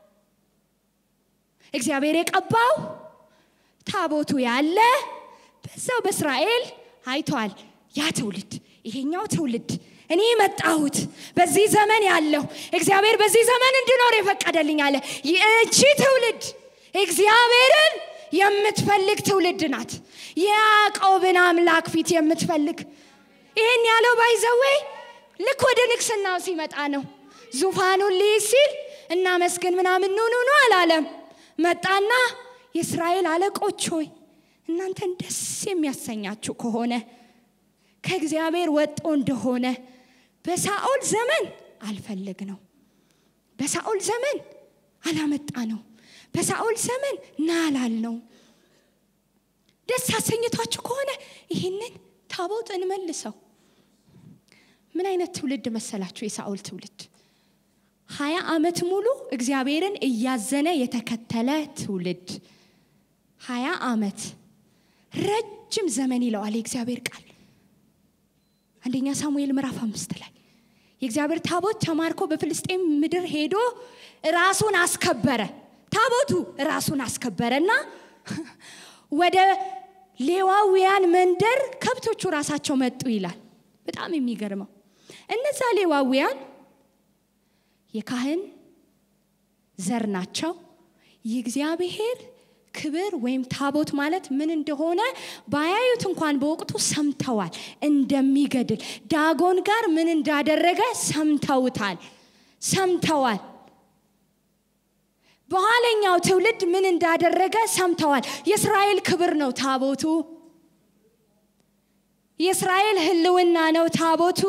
እግዚአብሔር የቀባው ታቦቱ ያለ በዛው በእስራኤል አይቷል። ያ ትውልድ ይሄኛው ትውልድ እኔ መጣሁት በዚህ ዘመን ያለው እግዚአብሔር በዚህ ዘመን እንድኖር የፈቀደልኝ አለ። ይህቺ ትውልድ እግዚአብሔርን የምትፈልግ ትውልድ ናት። የያዕቆብን አምላክ ፊት የምትፈልግ ይህን ያለው ባይዘዌ ልክ ወደ ንግስናው ሲመጣ ነው። ዙፋኑን ሊይዝ ሲል እናመስግን ምናምን ኑ ኑ ኑ አላለም። መጣና የእስራኤል አለቆች ሆይ እናንተን ደስ የሚያሰኛችሁ ከሆነ ከእግዚአብሔር ወጦ እንደሆነ በሳኦል ዘመን አልፈለግ ነው። በሳኦል ዘመን አላመጣ ነው። በሳኦል ዘመን ናላል ነው። ደስ አሰኝቷችሁ ከሆነ ይህንን ታቦት እንመልሰው። ምን አይነት ትውልድ መሰላችሁ? የሳኦል ትውልድ ሀያ ዓመት ሙሉ እግዚአብሔርን እያዘነ የተከተለ ትውልድ ሀያ ዓመት ረጅም ዘመን ይለዋል የእግዚአብሔር ቃል አንደኛ ሳሙኤል ምዕራፍ አምስት ላይ የእግዚአብሔር ታቦት ተማርኮ በፍልስጤም ምድር ሄዶ ራሱን አስከበረ። ታቦቱ ራሱን አስከበረና ወደ ሌዋውያን መንደር ከብቶቹ ራሳቸው መጡ ይላል። በጣም የሚገርመው እነዛ ሌዋውያን የካህን ዘር ናቸው። የእግዚአብሔር ክብር ወይም ታቦት ማለት ምን እንደሆነ ባያዩት እንኳን በወቅቱ ሰምተዋል። እንደሚገድል ዳጎን ጋር ምን እንዳደረገ ሰምተውታል ሰምተዋል። በኋለኛው ትውልድ ምን እንዳደረገ ሰምተዋል። የእስራኤል ክብር ነው ታቦቱ። የእስራኤል ሕልውና ነው ታቦቱ።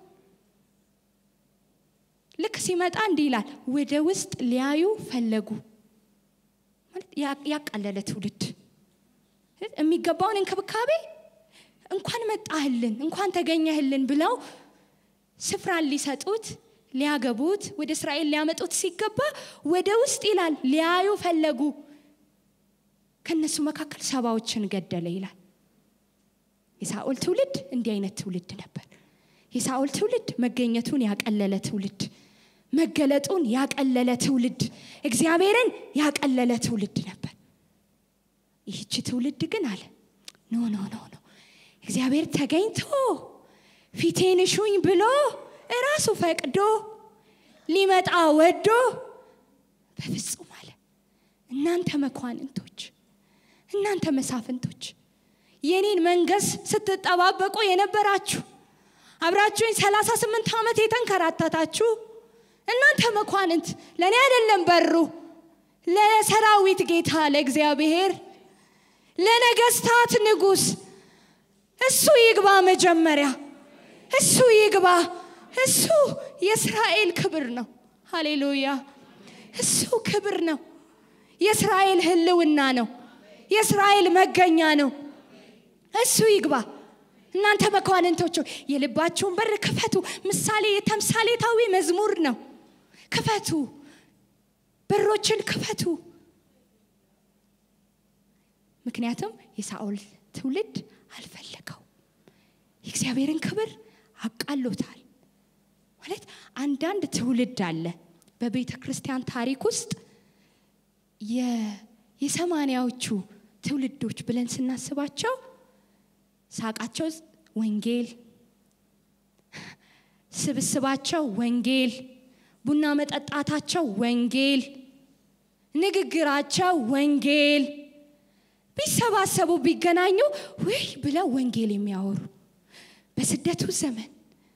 ልክ ሲመጣ እንዲህ ይላል፣ ወደ ውስጥ ሊያዩ ፈለጉ። ማለት ያቃለለ ትውልድ የሚገባውን እንክብካቤ እንኳን መጣህልን እንኳን ተገኘህልን ብለው ስፍራን ሊሰጡት ሊያገቡት ወደ እስራኤል ሊያመጡት ሲገባ ወደ ውስጥ ይላል ሊያዩ ፈለጉ። ከነሱ መካከል ሰባዎችን ገደለ ይላል። የሳኦል ትውልድ እንዲህ አይነት ትውልድ ነበር። የሳኦል ትውልድ መገኘቱን ያቀለለ ትውልድ፣ መገለጡን ያቀለለ ትውልድ፣ እግዚአብሔርን ያቀለለ ትውልድ ነበር። ይህች ትውልድ ግን አለ ኖ ኖ ኖ ኖ እግዚአብሔር ተገኝቶ ፊቴን እሹኝ ብሎ እራሱ ፈቅዶ ሊመጣ ወዶ በፍጹም አለ እናንተ መኳንንቶች፣ እናንተ መሳፍንቶች የኔን መንገስ ስትጠባበቁ የነበራችሁ አብራችሁኝ ሰላሳ ስምንት ዓመት የተንከራተታችሁ እናንተ መኳንንት ለእኔ አይደለም በሩ ለሰራዊት ጌታ ለእግዚአብሔር ለነገስታት ንጉሥ እሱ ይግባ መጀመሪያ እሱ ይግባ እሱ የእስራኤል ክብር ነው ሃሌሉያ እሱ ክብር ነው የእስራኤል ህልውና ነው የእስራኤል መገኛ ነው እሱ ይግባ እናንተ መኳንንቶች የልባችሁን በር ክፈቱ ምሳሌ የተምሳሌታዊ መዝሙር ነው ክፈቱ በሮችን ክፈቱ ምክንያቱም የሳኦል ትውልድ አልፈለገው የእግዚአብሔርን ክብር አቃሎታል ማለት አንዳንድ ትውልድ አለ በቤተ ክርስቲያን ታሪክ ውስጥ የሰማንያዎቹ ትውልዶች ብለን ስናስባቸው ሳቃቸው ወንጌል፣ ስብስባቸው ወንጌል፣ ቡና መጠጣታቸው ወንጌል፣ ንግግራቸው ወንጌል፣ ቢሰባሰቡ ቢገናኙ ውይ ብለው ወንጌል የሚያወሩ በስደቱ ዘመን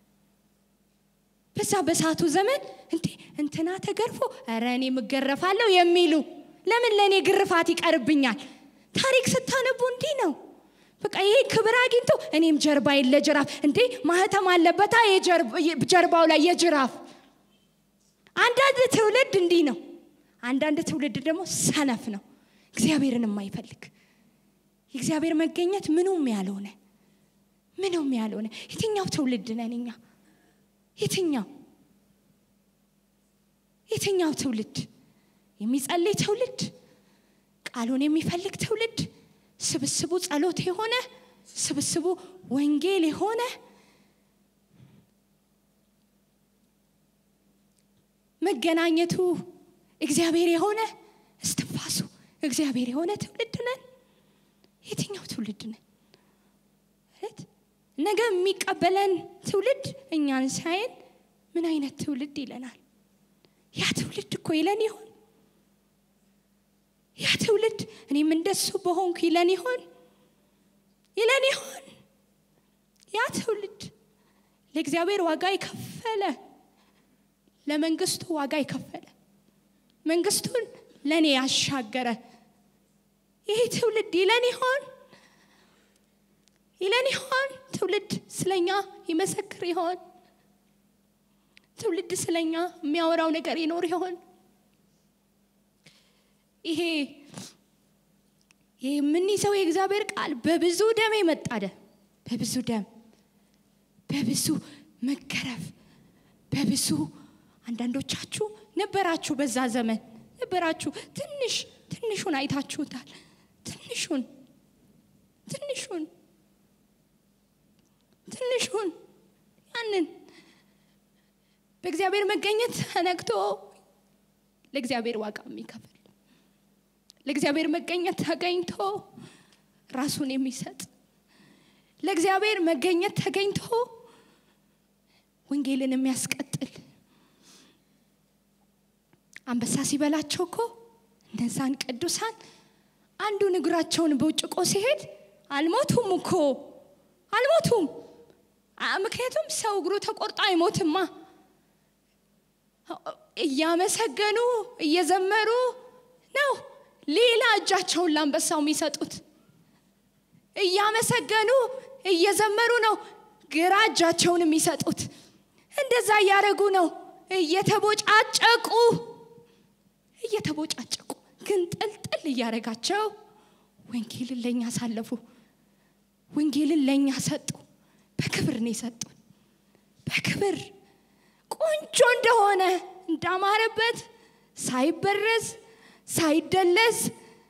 በዛ በሳቱ ዘመን እንዴ እንትና ተገርፎ ኧረ እኔ ምገረፋለሁ የሚሉ ለምን ለእኔ ግርፋት ይቀርብኛል? ታሪክ ስታነቡ እንዲህ ነው። በቃ ይሄ ክብር አግኝቶ እኔም ጀርባዬን ለጅራፍ እንዴ ማህተም አለበታ ጀርባው ላይ የጅራፍ አንዳንድ ትውልድ እንዲህ ነው። አንዳንድ ትውልድ ደግሞ ሰነፍ ነው፣ እግዚአብሔርን የማይፈልግ የእግዚአብሔር መገኘት ምኑም ያልሆነ ምኑም ያልሆነ የትኛው ትውልድ ነን እኛ? የትኛው የትኛው ትውልድ? የሚጸልይ ትውልድ፣ ቃሉን የሚፈልግ ትውልድ፣ ስብስቡ ጸሎት የሆነ ስብስቡ ወንጌል የሆነ መገናኘቱ እግዚአብሔር የሆነ እስትንፋሱ እግዚአብሔር የሆነ ትውልድ ነን። የትኛው ትውልድ ነን? ነገ የሚቀበለን ትውልድ እኛን ሳይን ምን አይነት ትውልድ ይለናል? ያ ትውልድ እኮ ይለን ይሆን? ያ ትውልድ እኔም እንደሱ በሆንኩ ይለን ይሆን? ይለን ይሆን? ያ ትውልድ ለእግዚአብሔር ዋጋ የከፈለ ለመንግስቱ ዋጋ የከፈለ መንግስቱን ለእኔ ያሻገረ ይሄ ትውልድ ይለን ይሆን? ይለን ይሆን? ትውልድ ስለኛ ይመሰክር ይሆን? ትውልድ ስለኛ የሚያወራው ነገር ይኖር ይሆን? ይሄ የምንይዘው የእግዚአብሔር ቃል በብዙ ደም የመጣደ በብዙ ደም በብዙ መገረፍ በብዙ አንዳንዶቻችሁ ነበራችሁ፣ በዛ ዘመን ነበራችሁ። ትንሽ ትንሹን አይታችሁታል። ትንሹን ትንሹን ትንሹን ያንን በእግዚአብሔር መገኘት ተነክቶ ለእግዚአብሔር ዋጋ የሚከፍል ለእግዚአብሔር መገኘት ተገኝቶ ራሱን የሚሰጥ ለእግዚአብሔር መገኘት ተገኝቶ ወንጌልን የሚያስቀጥል አንበሳ ሲበላቸው እኮ እነዛን ቅዱሳን አንዱን እግራቸውን በውጭቆ ሲሄድ አልሞቱም እኮ አልሞቱም። ምክንያቱም ሰው እግሩ ተቆርጦ አይሞትማ። እያመሰገኑ እየዘመሩ ነው ሌላ እጃቸውን ለአንበሳው የሚሰጡት። እያመሰገኑ እየዘመሩ ነው ግራ እጃቸውን የሚሰጡት። እንደዛ እያደረጉ ነው እየተቦጫጨቁ እየተቦጫጨቁ ግን ጥልጥል እያደረጋቸው ወንጌልን ለእኛ አሳለፉ። ወንጌልን ለእኛ ሰጡ። በክብር ነው የሰጡን። በክብር ቆንጆ እንደሆነ እንዳማረበት ሳይበረዝ ሳይደለዝ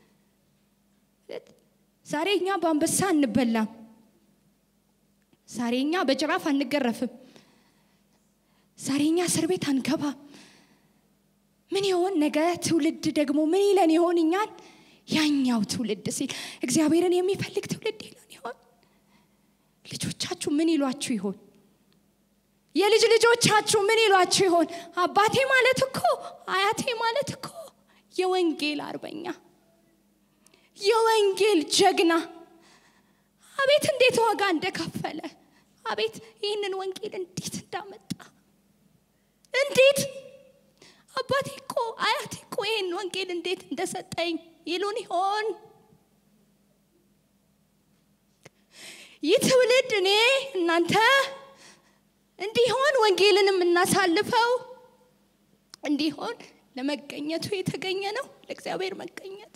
ዛሬ እኛ በአንበሳ አንበላም። ዛሬ እኛ በጅራፍ አንገረፍም። ዛሬ እኛ እስር ቤት አንገባም። ምን ይሆን ነገ ትውልድ ደግሞ ምን ይለን ይሆን እኛን? ያኛው ትውልድ ሲል እግዚአብሔርን የሚፈልግ ትውልድ ይለን ይሆን? ልጆቻችሁ ምን ይሏችሁ ይሆን? የልጅ ልጆቻችሁ ምን ይሏችሁ ይሆን? አባቴ ማለት እኮ አያቴ ማለት እኮ የወንጌል አርበኛ የወንጌል ጀግና አቤት እንዴት ዋጋ እንደከፈለ አቤት ይህንን ወንጌል እንዴት እንዳመጣ እንዴት አባቴ እኮ አያቴ እኮ ይህን ወንጌል እንዴት እንደሰጠኝ ይሉን ይሆን? ይህ ትውልድ እኔ እናንተ እንዲሆን ወንጌልን የምናሳልፈው እንዲሆን ለመገኘቱ የተገኘ ነው። ለእግዚአብሔር መገኘት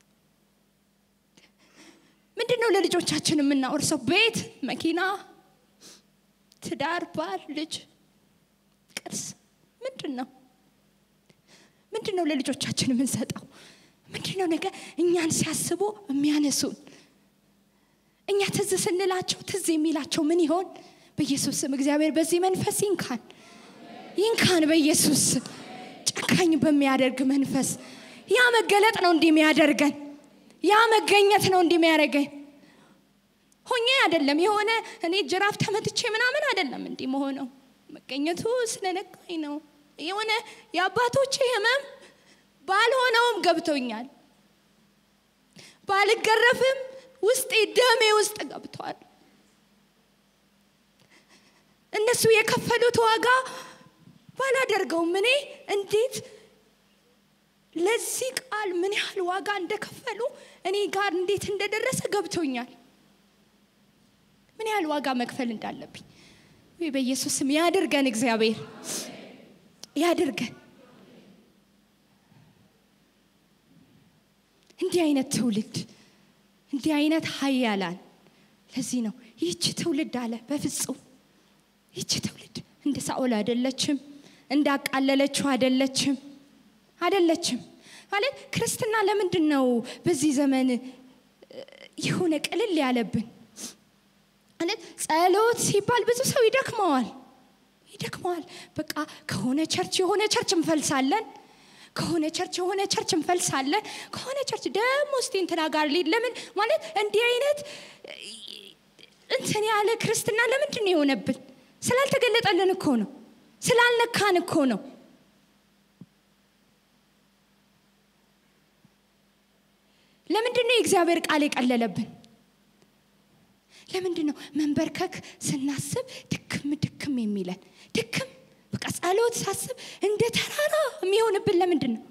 ምንድን ነው? ለልጆቻችን የምናወርሰው ቤት፣ መኪና፣ ትዳር፣ ባል፣ ልጅ፣ ቅርስ ምንድን ነው? ምንድን ነው ለልጆቻችን የምንሰጠው? ምንድን ነው ነገ እኛን ሲያስቡ የሚያነሱን? እኛ ትዝ ስንላቸው ትዝ የሚላቸው ምን ይሆን? በኢየሱስ ስም እግዚአብሔር በዚህ መንፈስ ይንካን፣ ይንካን በኢየሱስ ስም ጨካኝ በሚያደርግ መንፈስ ያ መገለጥ ነው እንዲህ የሚያደርገን ያ መገኘት ነው እንዲህ የሚያደርገን ሆኜ አይደለም የሆነ እኔ ጅራፍ ተመትቼ ምናምን አይደለም እንዲህ መሆነው መገኘቱ ስለነካኝ ነው የሆነ የአባቶቼ ህመም ባልሆነውም ገብቶኛል ባልገረፍም ውስጤ ደሜ ውስጥ ገብቷል እነሱ የከፈሉት ዋጋ ባላደርገውም እኔ እንዴት ለዚህ ቃል ምን ያህል ዋጋ እንደከፈሉ እኔ ጋር እንዴት እንደደረሰ ገብቶኛል ምን ያህል ዋጋ መክፈል እንዳለብኝ ወይ በኢየሱስ ስም ያድርገን እግዚአብሔር ያድርገን እንዲህ አይነት ትውልድ እንዲህ አይነት ሀያላን ለዚህ ነው ይህች ትውልድ አለ በፍጹም ይህች ትውልድ እንደ ሳኦል አይደለችም እንዳቃለለችው አይደለችም አይደለችም ማለት ክርስትና ለምንድን ነው በዚህ ዘመን የሆነ ቅልል ያለብን ማለት ጸሎት ሲባል ብዙ ሰው ይደክመዋል ይደክመዋል በቃ ከሆነ ቸርች የሆነ ቸርች እንፈልሳለን ከሆነ ቸርች የሆነ ቸርች እንፈልሳለን ከሆነ ቸርች ደግሞ እስቲ እንትና ጋር ሊድ ለምን ማለት እንዲህ አይነት እንትን ያለ ክርስትና ለምንድን ነው የሆነብን ስላልተገለጠልን እኮ ነው ስላልነካን እኮ ነው ለምንድን ነው የእግዚአብሔር ቃል የቀለለብን ለምንድን ነው መንበርከክ ስናስብ ድክም ድክም የሚለን ድክም በቃ ጸሎት ሳስብ እንደ ተራራ የሚሆንብን ለምንድን ነው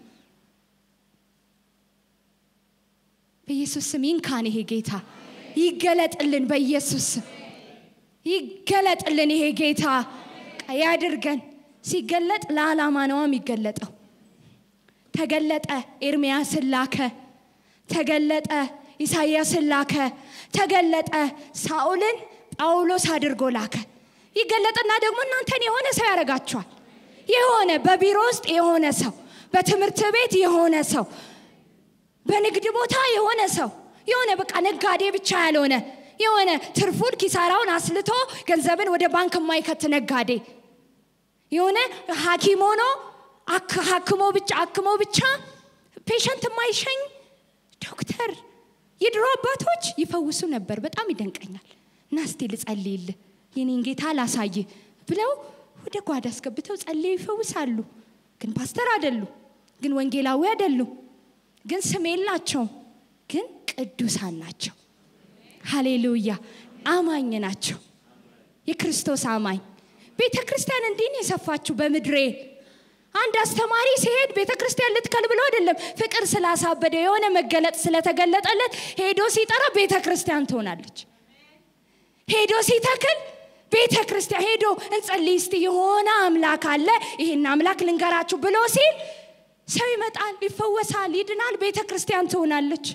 በኢየሱስ ስም ይንካን ይሄ ጌታ ይገለጥልን በኢየሱስ ስም ይገለጥልን ይሄ ጌታ ያድርገን ሲገለጥ ለዓላማ ነዋ የሚገለጠው ተገለጠ ኤርሚያስን ላከ ተገለጠ ኢሳይያስን ላከ ተገለጠ ሳኦልን ጳውሎስ አድርጎ ላከ ይገለጥና ደግሞ እናንተን የሆነ ሰው ያደርጋችኋል የሆነ በቢሮ ውስጥ የሆነ ሰው በትምህርት ቤት የሆነ ሰው በንግድ ቦታ የሆነ ሰው የሆነ በቃ ነጋዴ ብቻ ያልሆነ የሆነ ትርፉን ኪሳራውን አስልቶ ገንዘብን ወደ ባንክ የማይከት ነጋዴ የሆነ ሐኪም ሆኖ ሀክሞ ብቻ አክሞ ብቻ ፔሸንት የማይሸኝ ዶክተር የድሮ አባቶች ይፈውሱ ነበር። በጣም ይደንቀኛል። እና እስቲ ልጸልይልህ የኔን ጌታ ላሳይ ብለው ወደ ጓዳ አስገብተው ጸልየው ይፈውሳሉ። ግን ፓስተር አይደሉ፣ ግን ወንጌላዊ አይደሉ፣ ግን ስም የላቸውም፣ ግን ቅዱሳን ናቸው። ሃሌሉያ! አማኝ ናቸው። የክርስቶስ አማኝ ቤተ ክርስቲያን እንዲህ ነው የሰፋችሁ በምድሬ አንድ አስተማሪ ሲሄድ ቤተ ክርስቲያን ልትከል ብሎ አይደለም፣ ፍቅር ስላሳበደ የሆነ መገለጥ ስለተገለጠለት ሄዶ ሲጠራ ቤተ ክርስቲያን ትሆናለች። ሄዶ ሲተክል ቤተ ክርስቲያን ሄዶ እንጸልይ እስቲ የሆነ አምላክ አለ ይህን አምላክ ልንገራችሁ ብሎ ሲል ሰው ይመጣል፣ ይፈወሳል፣ ይድናል፣ ቤተ ክርስቲያን ትሆናለች።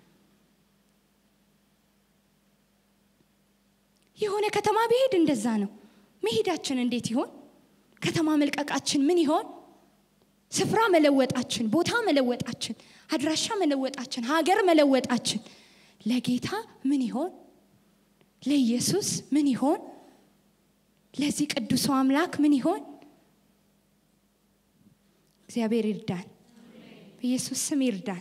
የሆነ ከተማ ቢሄድ እንደዛ ነው። መሄዳችን እንዴት ይሆን? ከተማ መልቀቃችን ምን ይሆን? ስፍራ መለወጣችን፣ ቦታ መለወጣችን፣ አድራሻ መለወጣችን፣ ሀገር መለወጣችን ለጌታ ምን ይሆን? ለኢየሱስ ምን ይሆን? ለዚህ ቅዱሱ አምላክ ምን ይሆን? እግዚአብሔር ይርዳን። በኢየሱስ ስም ይርዳን።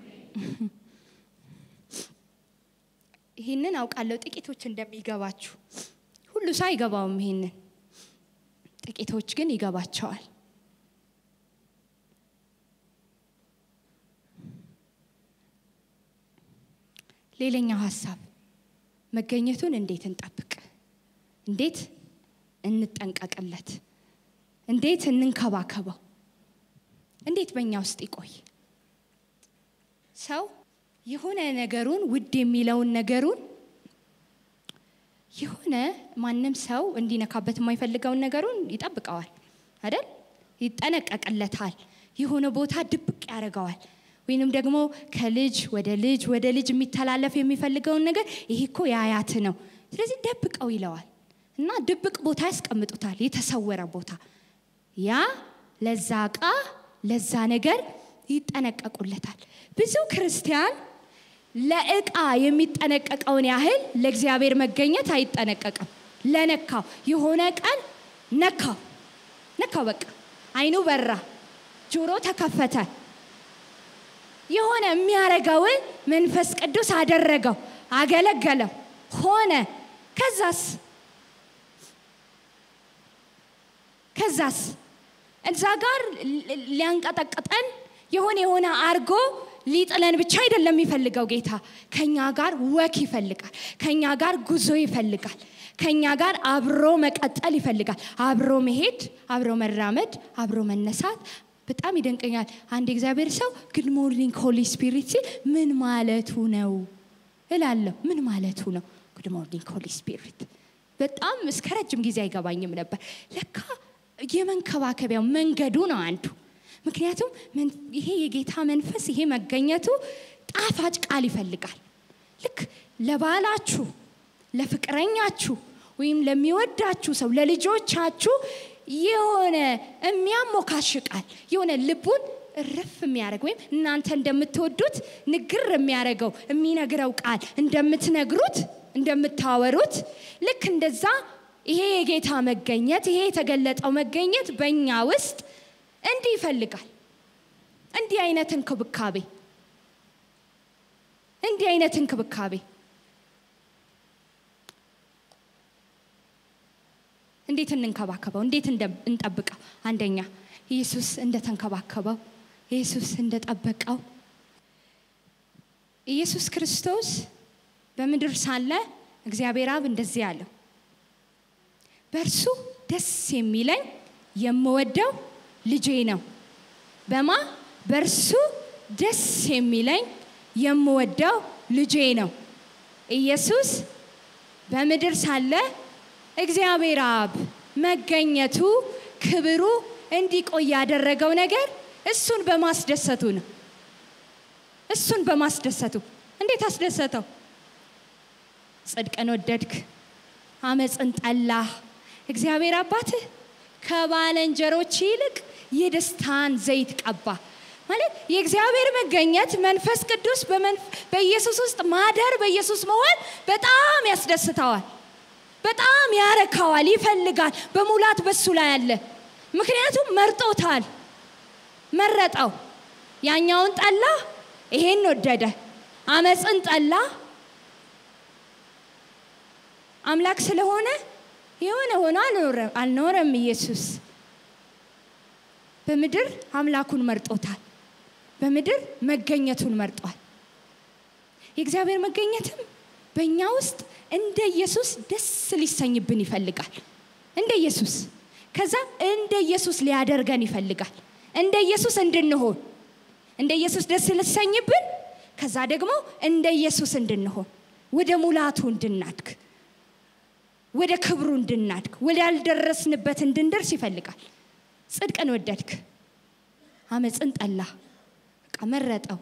ይህንን አውቃለሁ ጥቂቶች እንደሚገባችሁ። ሁሉ ሰው አይገባውም ይህንን፣ ጥቂቶች ግን ይገባቸዋል። ሌላኛው ሀሳብ መገኘቱን እንዴት እንጠብቅ? እንዴት እንጠንቀቅለት? እንዴት እንንከባከበው? እንዴት በእኛ ውስጥ ይቆይ? ሰው የሆነ ነገሩን ውድ የሚለውን ነገሩን የሆነ ማንም ሰው እንዲነካበት የማይፈልገውን ነገሩን ይጠብቀዋል አይደል? ይጠነቀቅለታል። የሆነ ቦታ ድብቅ ያደርገዋል። ወይንም ደግሞ ከልጅ ወደ ልጅ ወደ ልጅ የሚተላለፍ የሚፈልገውን ነገር ይሄ እኮ የአያት ነው፣ ስለዚህ ደብቀው ይለዋል እና ድብቅ ቦታ ያስቀምጡታል፣ የተሰወረ ቦታ። ያ ለዛ እቃ ለዛ ነገር ይጠነቀቁለታል። ብዙ ክርስቲያን ለእቃ የሚጠነቀቀውን ያህል ለእግዚአብሔር መገኘት አይጠነቀቅም። ለነካው የሆነ ቀን ነካው ነካው፣ በቃ አይኑ በራ፣ ጆሮ ተከፈተ። የሆነ የሚያረገውን መንፈስ ቅዱስ አደረገው፣ አገለገለው፣ ሆነ። ከዛስ ከዛስ እዛ ጋር ሊያንቀጠቅጠን የሆነ የሆነ አርጎ ሊጥለን ብቻ አይደለም የሚፈልገው ጌታ። ከኛ ጋር ወክ ይፈልጋል። ከኛ ጋር ጉዞ ይፈልጋል። ከኛ ጋር አብሮ መቀጠል ይፈልጋል። አብሮ መሄድ፣ አብሮ መራመድ፣ አብሮ መነሳት። በጣም ይደንቀኛል። አንድ እግዚአብሔር ሰው ግድ ሞርኒንግ ሆሊ ስፒሪት ሲል ምን ማለቱ ነው እላለሁ። ምን ማለቱ ነው ግድ ሞርኒንግ ሆሊ ስፒሪት? በጣም እስከ ረጅም ጊዜ አይገባኝም ነበር። ለካ የመንከባከቢያው መንገዱ ነው አንዱ ምክንያቱም ይሄ የጌታ መንፈስ ይሄ መገኘቱ ጣፋጭ ቃል ይፈልጋል። ልክ ለባላችሁ፣ ለፍቅረኛችሁ ወይም ለሚወዳችሁ ሰው ለልጆቻችሁ የሆነ የሚያሞካሽ ቃል የሆነ ልቡን እርፍ የሚያደርግ ወይም እናንተ እንደምትወዱት ንግር የሚያደርገው የሚነግረው ቃል እንደምትነግሩት እንደምታወሩት ልክ እንደዛ ይሄ የጌታ መገኘት ይሄ የተገለጠው መገኘት በእኛ ውስጥ እንዲህ ይፈልጋል። እንዲህ አይነት እንክብካቤ እንዲህ አይነት እንክብካቤ እንዴት እንንከባከበው? እንዴት እንጠብቀው? አንደኛ ኢየሱስ እንደተንከባከበው፣ ኢየሱስ እንደጠበቀው። ኢየሱስ ክርስቶስ በምድር ሳለ እግዚአብሔር አብ እንደዚህ አለው፣ በእርሱ ደስ የሚለኝ የምወደው ልጄ ነው። በማ በእርሱ ደስ የሚለኝ የምወደው ልጄ ነው። ኢየሱስ በምድር ሳለ እግዚአብሔር አብ መገኘቱ ክብሩ እንዲቆይ ያደረገው ነገር እሱን በማስደሰቱ ነው። እሱን በማስደሰቱ እንዴት አስደሰተው? ጽድቅን ወደድክ፣ አመፅን ጠላህ። እግዚአብሔር አባትህ ከባለንጀሮች ይልቅ የደስታን ዘይት ቀባ። ማለት የእግዚአብሔር መገኘት መንፈስ ቅዱስ በኢየሱስ ውስጥ ማደር በኢየሱስ መሆን በጣም ያስደስተዋል፣ በጣም ያረካዋል፣ ይፈልጋል። በሙላት በሱ ላይ አለ። ምክንያቱም መርጦታል፣ መረጠው። ያኛውን ጠላ፣ ይሄን ወደደ። አመፅን ጠላ። አምላክ ስለሆነ የሆነ ሆኖ አልኖረም። ኢየሱስ በምድር አምላኩን መርጦታል። በምድር መገኘቱን መርጧል። የእግዚአብሔር መገኘትም በእኛ ውስጥ እንደ ኢየሱስ ደስ ሊሰኝብን ይፈልጋል። እንደ ኢየሱስ ከዛ እንደ ኢየሱስ ሊያደርገን ይፈልጋል። እንደ ኢየሱስ እንድንሆን እንደ ኢየሱስ ደስ ሊሰኝብን፣ ከዛ ደግሞ እንደ ኢየሱስ እንድንሆን ወደ ሙላቱ እንድናድግ ወደ ክብሩ እንድናድግ ወደ ያልደረስንበት እንድንደርስ ይፈልጋል። ጽድቅን ወደድክ፣ አመፅን ጠላ። በቃ መረጠው።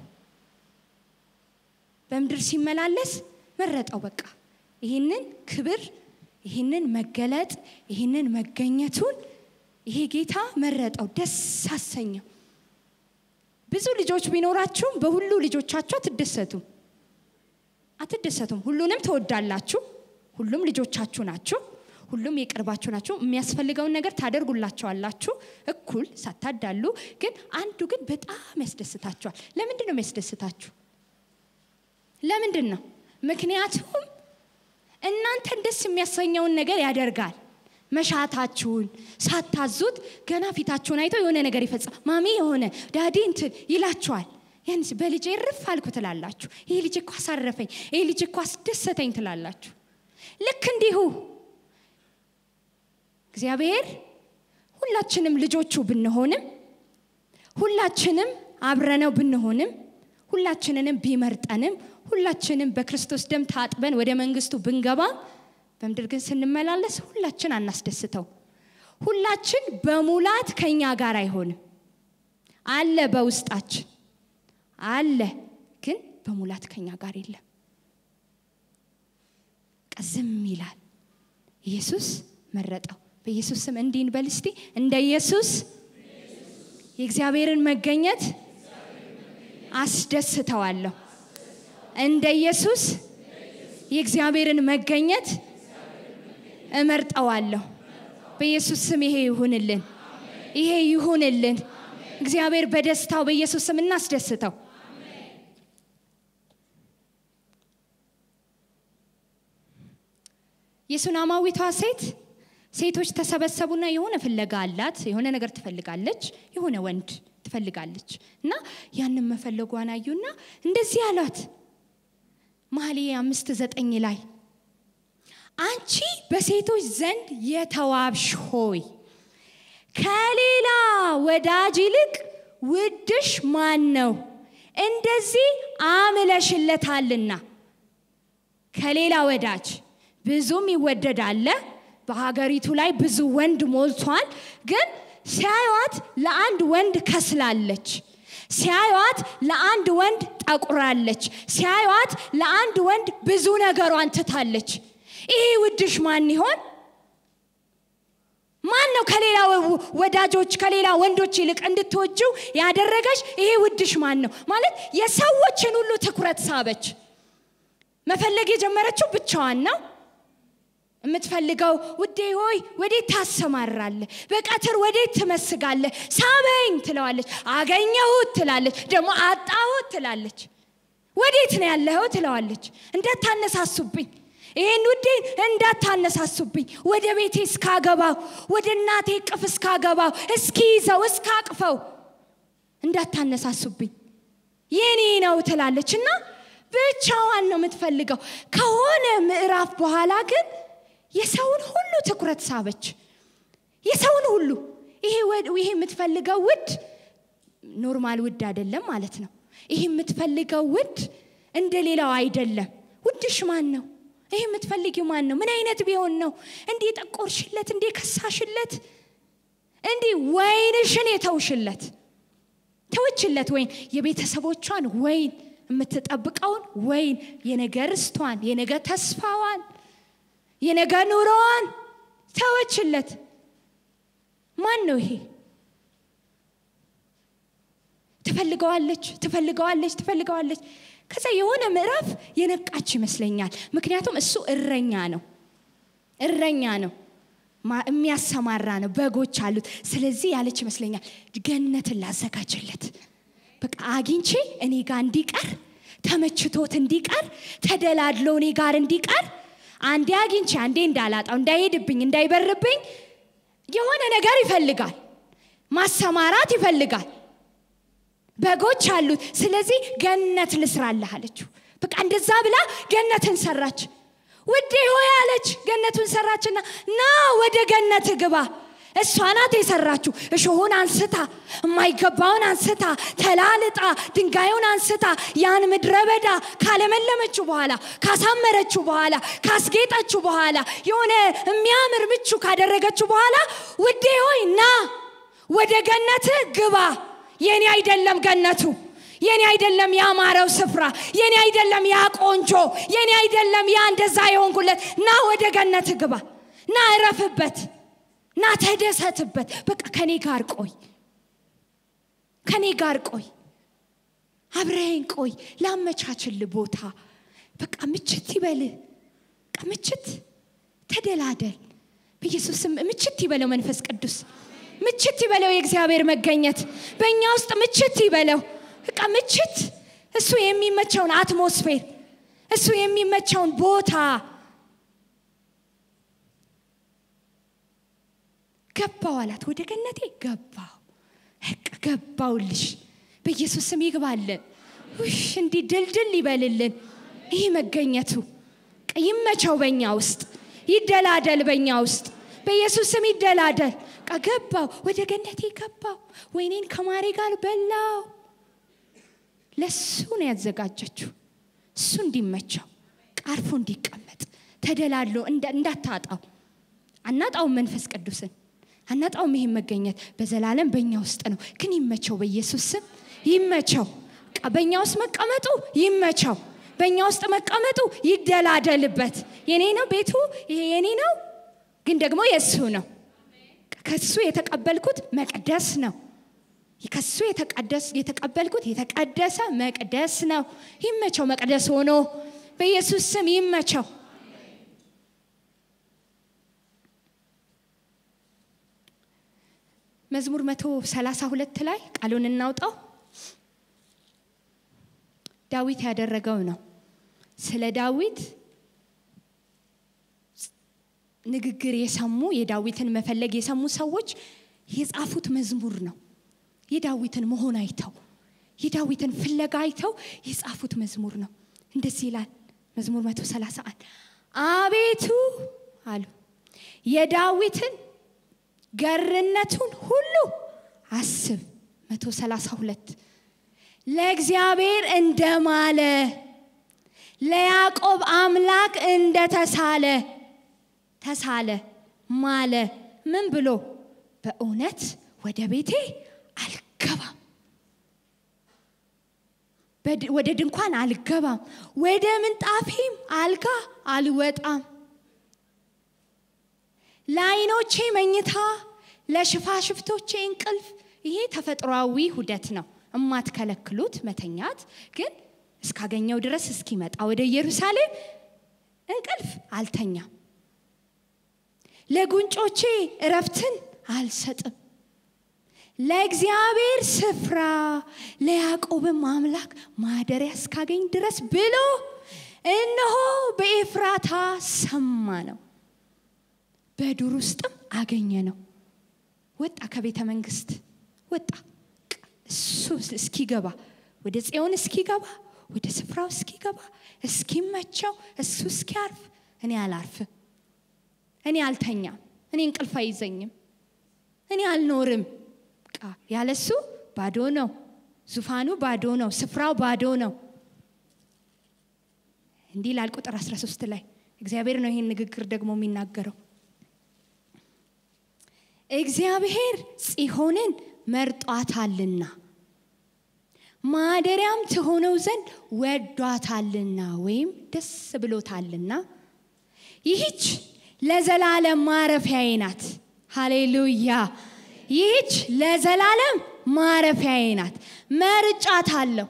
በምድር ሲመላለስ መረጠው። በቃ ይህንን ክብር፣ ይህንን መገለጥ፣ ይህንን መገኘቱን ይሄ ጌታ መረጠው፣ ደስ አሰኘው። ብዙ ልጆች ቢኖራችሁም በሁሉ ልጆቻችሁ አትደሰቱም አትደሰቱም። ሁሉንም ትወዳላችሁ። ሁሉም ልጆቻችሁ ናችሁ። ሁሉም የቅርባችሁ ናችሁ። የሚያስፈልገውን ነገር ታደርጉላቸዋላችሁ እኩል ሳታዳሉ። ግን አንዱ ግን በጣም ያስደስታችኋል። ለምንድን ነው የሚያስደስታችሁ? ለምንድን ነው? ምክንያቱም እናንተን ደስ የሚያሰኘውን ነገር ያደርጋል። መሻታችሁን ሳታዙት ገና ፊታችሁን አይቶ የሆነ ነገር ይፈጽማል። ማሚ የሆነ ዳዲ እንትን ይላችኋል። ያን በልጄ እርፍ አልኩ ትላላችሁ። ይሄ ልጅ እኮ አሳረፈኝ፣ ይሄ ልጅ እኮ አስደሰተኝ ትላላችሁ። ልክ እንዲሁ እግዚአብሔር ሁላችንም ልጆቹ ብንሆንም ሁላችንም አብረነው ብንሆንም ሁላችንንም ቢመርጠንም ሁላችንም በክርስቶስ ደም ታጥበን ወደ መንግስቱ ብንገባም በምድር ግን ስንመላለስ ሁላችን አናስደስተው። ሁላችን በሙላት ከኛ ጋር አይሆንም። አለ በውስጣችን አለ፣ ግን በሙላት ከኛ ጋር የለም። ዝም ይላል። ኢየሱስ መረጠው። በኢየሱስ ስም እንዲህ እንበል እስቲ። እንደ ኢየሱስ የእግዚአብሔርን መገኘት አስደስተዋለሁ። እንደ ኢየሱስ የእግዚአብሔርን መገኘት እመርጠዋለሁ። በኢየሱስ ስም ይሄ ይሁንልን፣ ይሄ ይሁንልን። እግዚአብሔር በደስታው በኢየሱስ ስም እናስደስተው። የሱናማዊቷ ሴት ሴቶች ተሰበሰቡና የሆነ ፍለጋ አላት። የሆነ ነገር ትፈልጋለች፣ የሆነ ወንድ ትፈልጋለች እና ያንን መፈለጓን አዩና እንደዚህ አሏት። መኃልየ አምስት ዘጠኝ ላይ አንቺ በሴቶች ዘንድ የተዋብሽ ሆይ ከሌላ ወዳጅ ይልቅ ውድሽ ማን ነው? እንደዚህ አምለሽለታልና። ከሌላ ወዳጅ ብዙም ይወደዳለ። በሀገሪቱ ላይ ብዙ ወንድ ሞልቷል። ግን ሲያዩት ለአንድ ወንድ ከስላለች፣ ሲያዩት ለአንድ ወንድ ጠቁራለች፣ ሲያዩት ለአንድ ወንድ ብዙ ነገሯን ትታለች። ይሄ ውድሽ ማን ይሆን? ማን ነው ከሌላ ወዳጆች ከሌላ ወንዶች ይልቅ እንድትወጂው ያደረገች? ይሄ ውድሽ ማን ነው? ማለት የሰዎችን ሁሉ ትኩረት ሳበች። መፈለግ የጀመረችው ብቻዋን ነው። የምትፈልገው ውዴ ሆይ ወዴት ታሰማራለህ? በቀትር ወዴት ትመስጋለህ? ሳበኝ ትለዋለች። አገኘሁት ትላለች። ደግሞ አጣሁት ትላለች። ወዴት ነው ያለኸው ትለዋለች። እንዳታነሳሱብኝ ይህን ውዴን እንዳታነሳሱብኝ፣ ወደ ቤቴ እስካገባው፣ ወደ እናቴ ቅፍ እስካገባው፣ እስኪይዘው፣ እስካቅፈው እንዳታነሳሱብኝ የኔ ነው ትላለች እና ብቻዋን ነው የምትፈልገው። ከሆነ ምዕራፍ በኋላ ግን የሰውን ሁሉ ትኩረት ሳበች። የሰውን ሁሉ ይሄ የምትፈልገው ውድ ኖርማል ውድ አይደለም ማለት ነው። ይሄ የምትፈልገው ውድ እንደ ሌላው አይደለም። ውድሽ ማን ነው? ይሄ የምትፈልጊው ማን ነው? ምን አይነት ቢሆን ነው? እንዲህ ጠቆርሽለት፣ እንዲህ ከሳሽለት፣ እንዲህ ወይንሽን የተውሽለት ተውችለት፣ ወይን የቤተሰቦቿን ወይን የምትጠብቀውን ወይን የነገ ርስቷን የነገ ተስፋዋን የነገ ኑሮዋን ተወችለት። ማን ነው ይሄ? ትፈልገዋለች ትፈልገዋለች ትፈልገዋለች። ከዛ የሆነ ምዕራፍ የነቃች ይመስለኛል። ምክንያቱም እሱ እረኛ ነው፣ እረኛ ነው። የሚያሰማራ ነው። በጎች አሉት። ስለዚህ ያለች ይመስለኛል ገነትን ላዘጋጅለት በቃ አግኝቼ እኔ ጋር እንዲቀር ተመችቶት እንዲቀር ተደላድሎ እኔ ጋር እንዲቀር አንዴ አግኝቼ አንዴ እንዳላጣው እንዳይሄድብኝ እንዳይበርብኝ የሆነ ነገር ይፈልጋል። ማሰማራት ይፈልጋል። በጎች አሉት። ስለዚህ ገነት ልስራልህ አለችው። በቃ እንደዛ ብላ ገነትን ሰራች። ውዴ ሆይ አለች። ገነቱን ሰራችና ና ወደ ገነት ግባ። እሷ ናት የሰራችው። እሾሁን አንስታ፣ የማይገባውን አንስታ፣ ተላልጣ፣ ድንጋዩን አንስታ ያን ምድረ በዳ ካለመለመችው በኋላ ካሳመረችው በኋላ ካስጌጠችው በኋላ የሆነ የሚያምር ምቹ ካደረገችው በኋላ ውዴ ሆይ ና ወደ ገነት ግባ። የኔ አይደለም ገነቱ የኔ አይደለም ያማረው ስፍራ፣ የኔ አይደለም ያ ቆንጆ፣ የኔ አይደለም ያ እንደዛ የሆንኩለት። ና ወደ ገነት ግባ፣ ና እረፍበት፣ ና ተደሰትበት። በቃ ከኔ ጋር ቆይ፣ ከኔ ጋር ቆይ፣ አብረኸኝ ቆይ፣ ላመቻችል ቦታ። በቃ ምችት ይበልህ፣ በቃ ምችት፣ ተደላደል። በኢየሱስም ምችት ይበለው መንፈስ ቅዱስ ምችት ይበለው የእግዚአብሔር መገኘት በእኛ ውስጥ ምችት ይበለው። በቃ ምችት እሱ የሚመቸውን አትሞስፌር እሱ የሚመቸውን ቦታ ገባው አላት። ወደ ገነቴ ገባው ገባውልሽ። በኢየሱስ ስም ይግባልን። ውሽ እንዲህ ድልድል ይበልልን። ይህ መገኘቱ ይመቸው በእኛ ውስጥ ይደላደል በእኛ ውስጥ በኢየሱስ ስም ይደላደል። ገባው ወደ ገነቴ ገባው። ወይኔን ከማሬ ጋር በላው። ለሱ ነው ያዘጋጀችው። እሱ እንዲመቸው ቃርፎ እንዲቀመጥ ተደላሎ እንዳታጣው። አናጣውም መንፈስ ቅዱስን አናጣውም። ይሄን መገኘት በዘላለም በእኛ ውስጥ ነው። ግን ይመቸው፣ በኢየሱስ ስም ይመቸው። በእኛ ውስጥ መቀመጡ ይመቸው። በእኛ ውስጥ መቀመጡ ይደላደልበት። የኔ ነው ቤቱ፣ ይሄ የኔ ነው፣ ግን ደግሞ የእሱ ነው። ከሱ የተቀበልኩት መቅደስ ነው። ከሱ የተቀበልኩት የተቀደሰ መቅደስ ነው። ይመቸው፣ መቅደስ ሆኖ በኢየሱስ ስም ይመቸው። መዝሙር መቶ ሰላሳ ሁለት ላይ ቃሉን እናውጣው። ዳዊት ያደረገው ነው። ስለ ዳዊት ንግግር የሰሙ የዳዊትን መፈለግ የሰሙ ሰዎች የጻፉት መዝሙር ነው። የዳዊትን መሆን አይተው የዳዊትን ፍለጋ አይተው የጻፉት መዝሙር ነው። እንደዚህ ይላል መዝሙር 131 አቤቱ አሉ የዳዊትን ገርነቱን ሁሉ አስብ። 132 ለእግዚአብሔር እንደማለ ለያዕቆብ አምላክ እንደተሳለ ተሳለ ማለ ምን ብሎ በእውነት ወደ ቤቴ አልገባም፣ ወደ ድንኳን አልገባም፣ ወደ ምንጣፌም አልጋ አልወጣም። ለዓይኖቼ መኝታ፣ ለሽፋሽፍቶቼ እንቅልፍ። ይሄ ተፈጥሯዊ ሁደት ነው፣ እማትከለክሉት መተኛት። ግን እስካገኘው ድረስ እስኪመጣ ወደ ኢየሩሳሌም እንቅልፍ አልተኛም። ለጉንጮቼ እረፍትን አልሰጥም። ለእግዚአብሔር ስፍራ ለያዕቆብም አምላክ ማደሪያ እስካገኝ ድረስ ብሎ እነሆ በኤፍራታ ሰማ ነው፣ በዱር ውስጥም አገኘ ነው። ወጣ፣ ከቤተ መንግስት ወጣ። እሱ እስኪገባ ወደ ጽዮን እስኪገባ ወደ ስፍራው እስኪገባ እስኪመቸው እሱ እስኪያርፍ እኔ አላርፍም። እኔ አልተኛም። እኔ እንቅልፍ አይዘኝም። እኔ አልኖርም። ቃ ያለሱ ባዶ ነው። ዙፋኑ ባዶ ነው። ስፍራው ባዶ ነው። እንዲህ ላል ቁጥር 13 ላይ እግዚአብሔር ነው ይህን ንግግር ደግሞ የሚናገረው። እግዚአብሔር ጽዮንን መርጧታልና ማደሪያም ትሆነው ዘንድ ወዷታልና ወይም ደስ ብሎታልና ይህች ለዘላለም ማረፊያዬ ናት። ሃሌሉያ! ይህች ለዘላለም ማረፊያዬ ናት። መርጫት አለሁ፣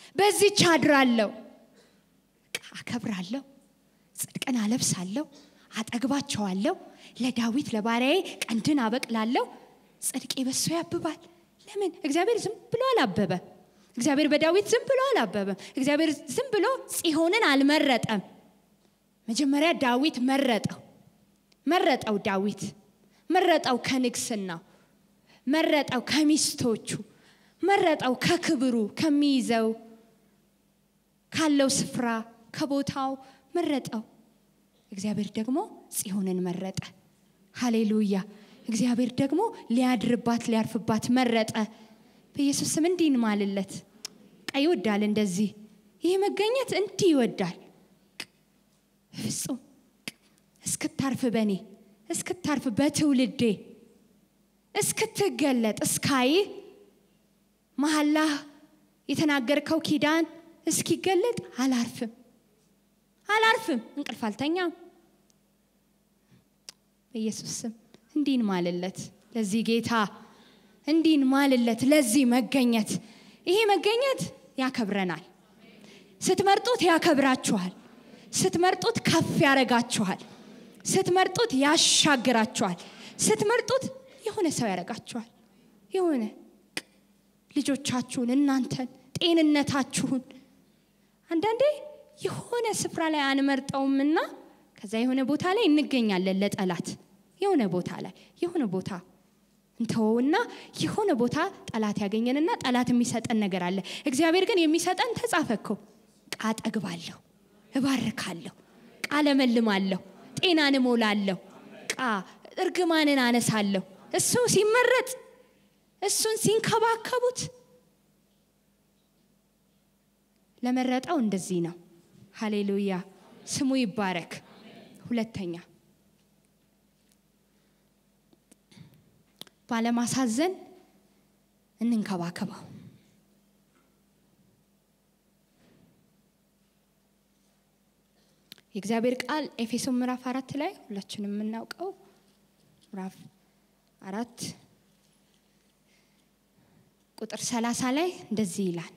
በዚች አድራለሁ፣ አከብራለሁ፣ ጽድቅን አለብሳለሁ፣ አጠግባቸዋለሁ፣ ለዳዊት ለባሪያዬ ቀንድን አበቅላለሁ፣ ጽድቄ በሱ ያብባል። ለምን? እግዚአብሔር ዝም ብሎ አላበበም። እግዚአብሔር በዳዊት ዝም ብሎ አላበበም። እግዚአብሔር ዝም ብሎ ጽዮንን አልመረጠም። መጀመሪያ ዳዊት መረጠው መረጠው ዳዊት መረጠው ከንግስናው መረጠው ከሚስቶቹ መረጠው ከክብሩ ከሚይዘው ካለው ስፍራ ከቦታው መረጠው። እግዚአብሔር ደግሞ ጽዮንን መረጠ። ሃሌሉያ! እግዚአብሔር ደግሞ ሊያድርባት ሊያርፍባት መረጠ። በኢየሱስ ስም እንዲህ እንማልለት። ቃ ይወዳል እንደዚህ ይህ መገኘት እንዲህ ይወዳል። ፍጹም እስክታርፍ በእኔ እስክታርፍ በትውልዴ እስክትገለጥ እስካይህ መሐላህ የተናገርከው ኪዳን እስኪገለጥ አላርፍም አላርፍም፣ እንቅልፍ አልተኛም። በኢየሱስ ስም እንዲህን ማልለት ለዚህ ጌታ እንዲህን ማልለት ለዚህ መገኘት። ይሄ መገኘት ያከብረናል። ስትመርጡት ያከብራችኋል። ስትመርጡት ከፍ ያረጋችኋል። ስትመርጡት ያሻግራችኋል። ስትመርጡት የሆነ ሰው ያረጋችኋል። የሆነ ልጆቻችሁን፣ እናንተን፣ ጤንነታችሁን አንዳንዴ የሆነ ስፍራ ላይ አንመርጠውምና ከዛ የሆነ ቦታ ላይ እንገኛለን ለጠላት የሆነ ቦታ ላይ የሆነ ቦታ እንተወውና የሆነ ቦታ ጠላት ያገኘንና ጠላት የሚሰጠን ነገር አለ። እግዚአብሔር ግን የሚሰጠን ተጻፈ እኮ ቃ ጠግባለሁ፣ እባርካለሁ፣ ቃ ለመልማለሁ፣ ጤናን እሞላለሁ፣ ቃ እርግማንን አነሳለሁ። እሱ ሲመረጥ እሱን ሲንከባከቡት ለመረጠው እንደዚህ ነው። ሃሌሉያ ስሙ ይባረክ። ሁለተኛ ባለማሳዘን እንንከባከበው። የእግዚአብሔር ቃል ኤፌሶን ምዕራፍ አራት ላይ ሁላችንም የምናውቀው ምዕራፍ አራት ቁጥር ሰላሳ ላይ እንደዚህ ይላል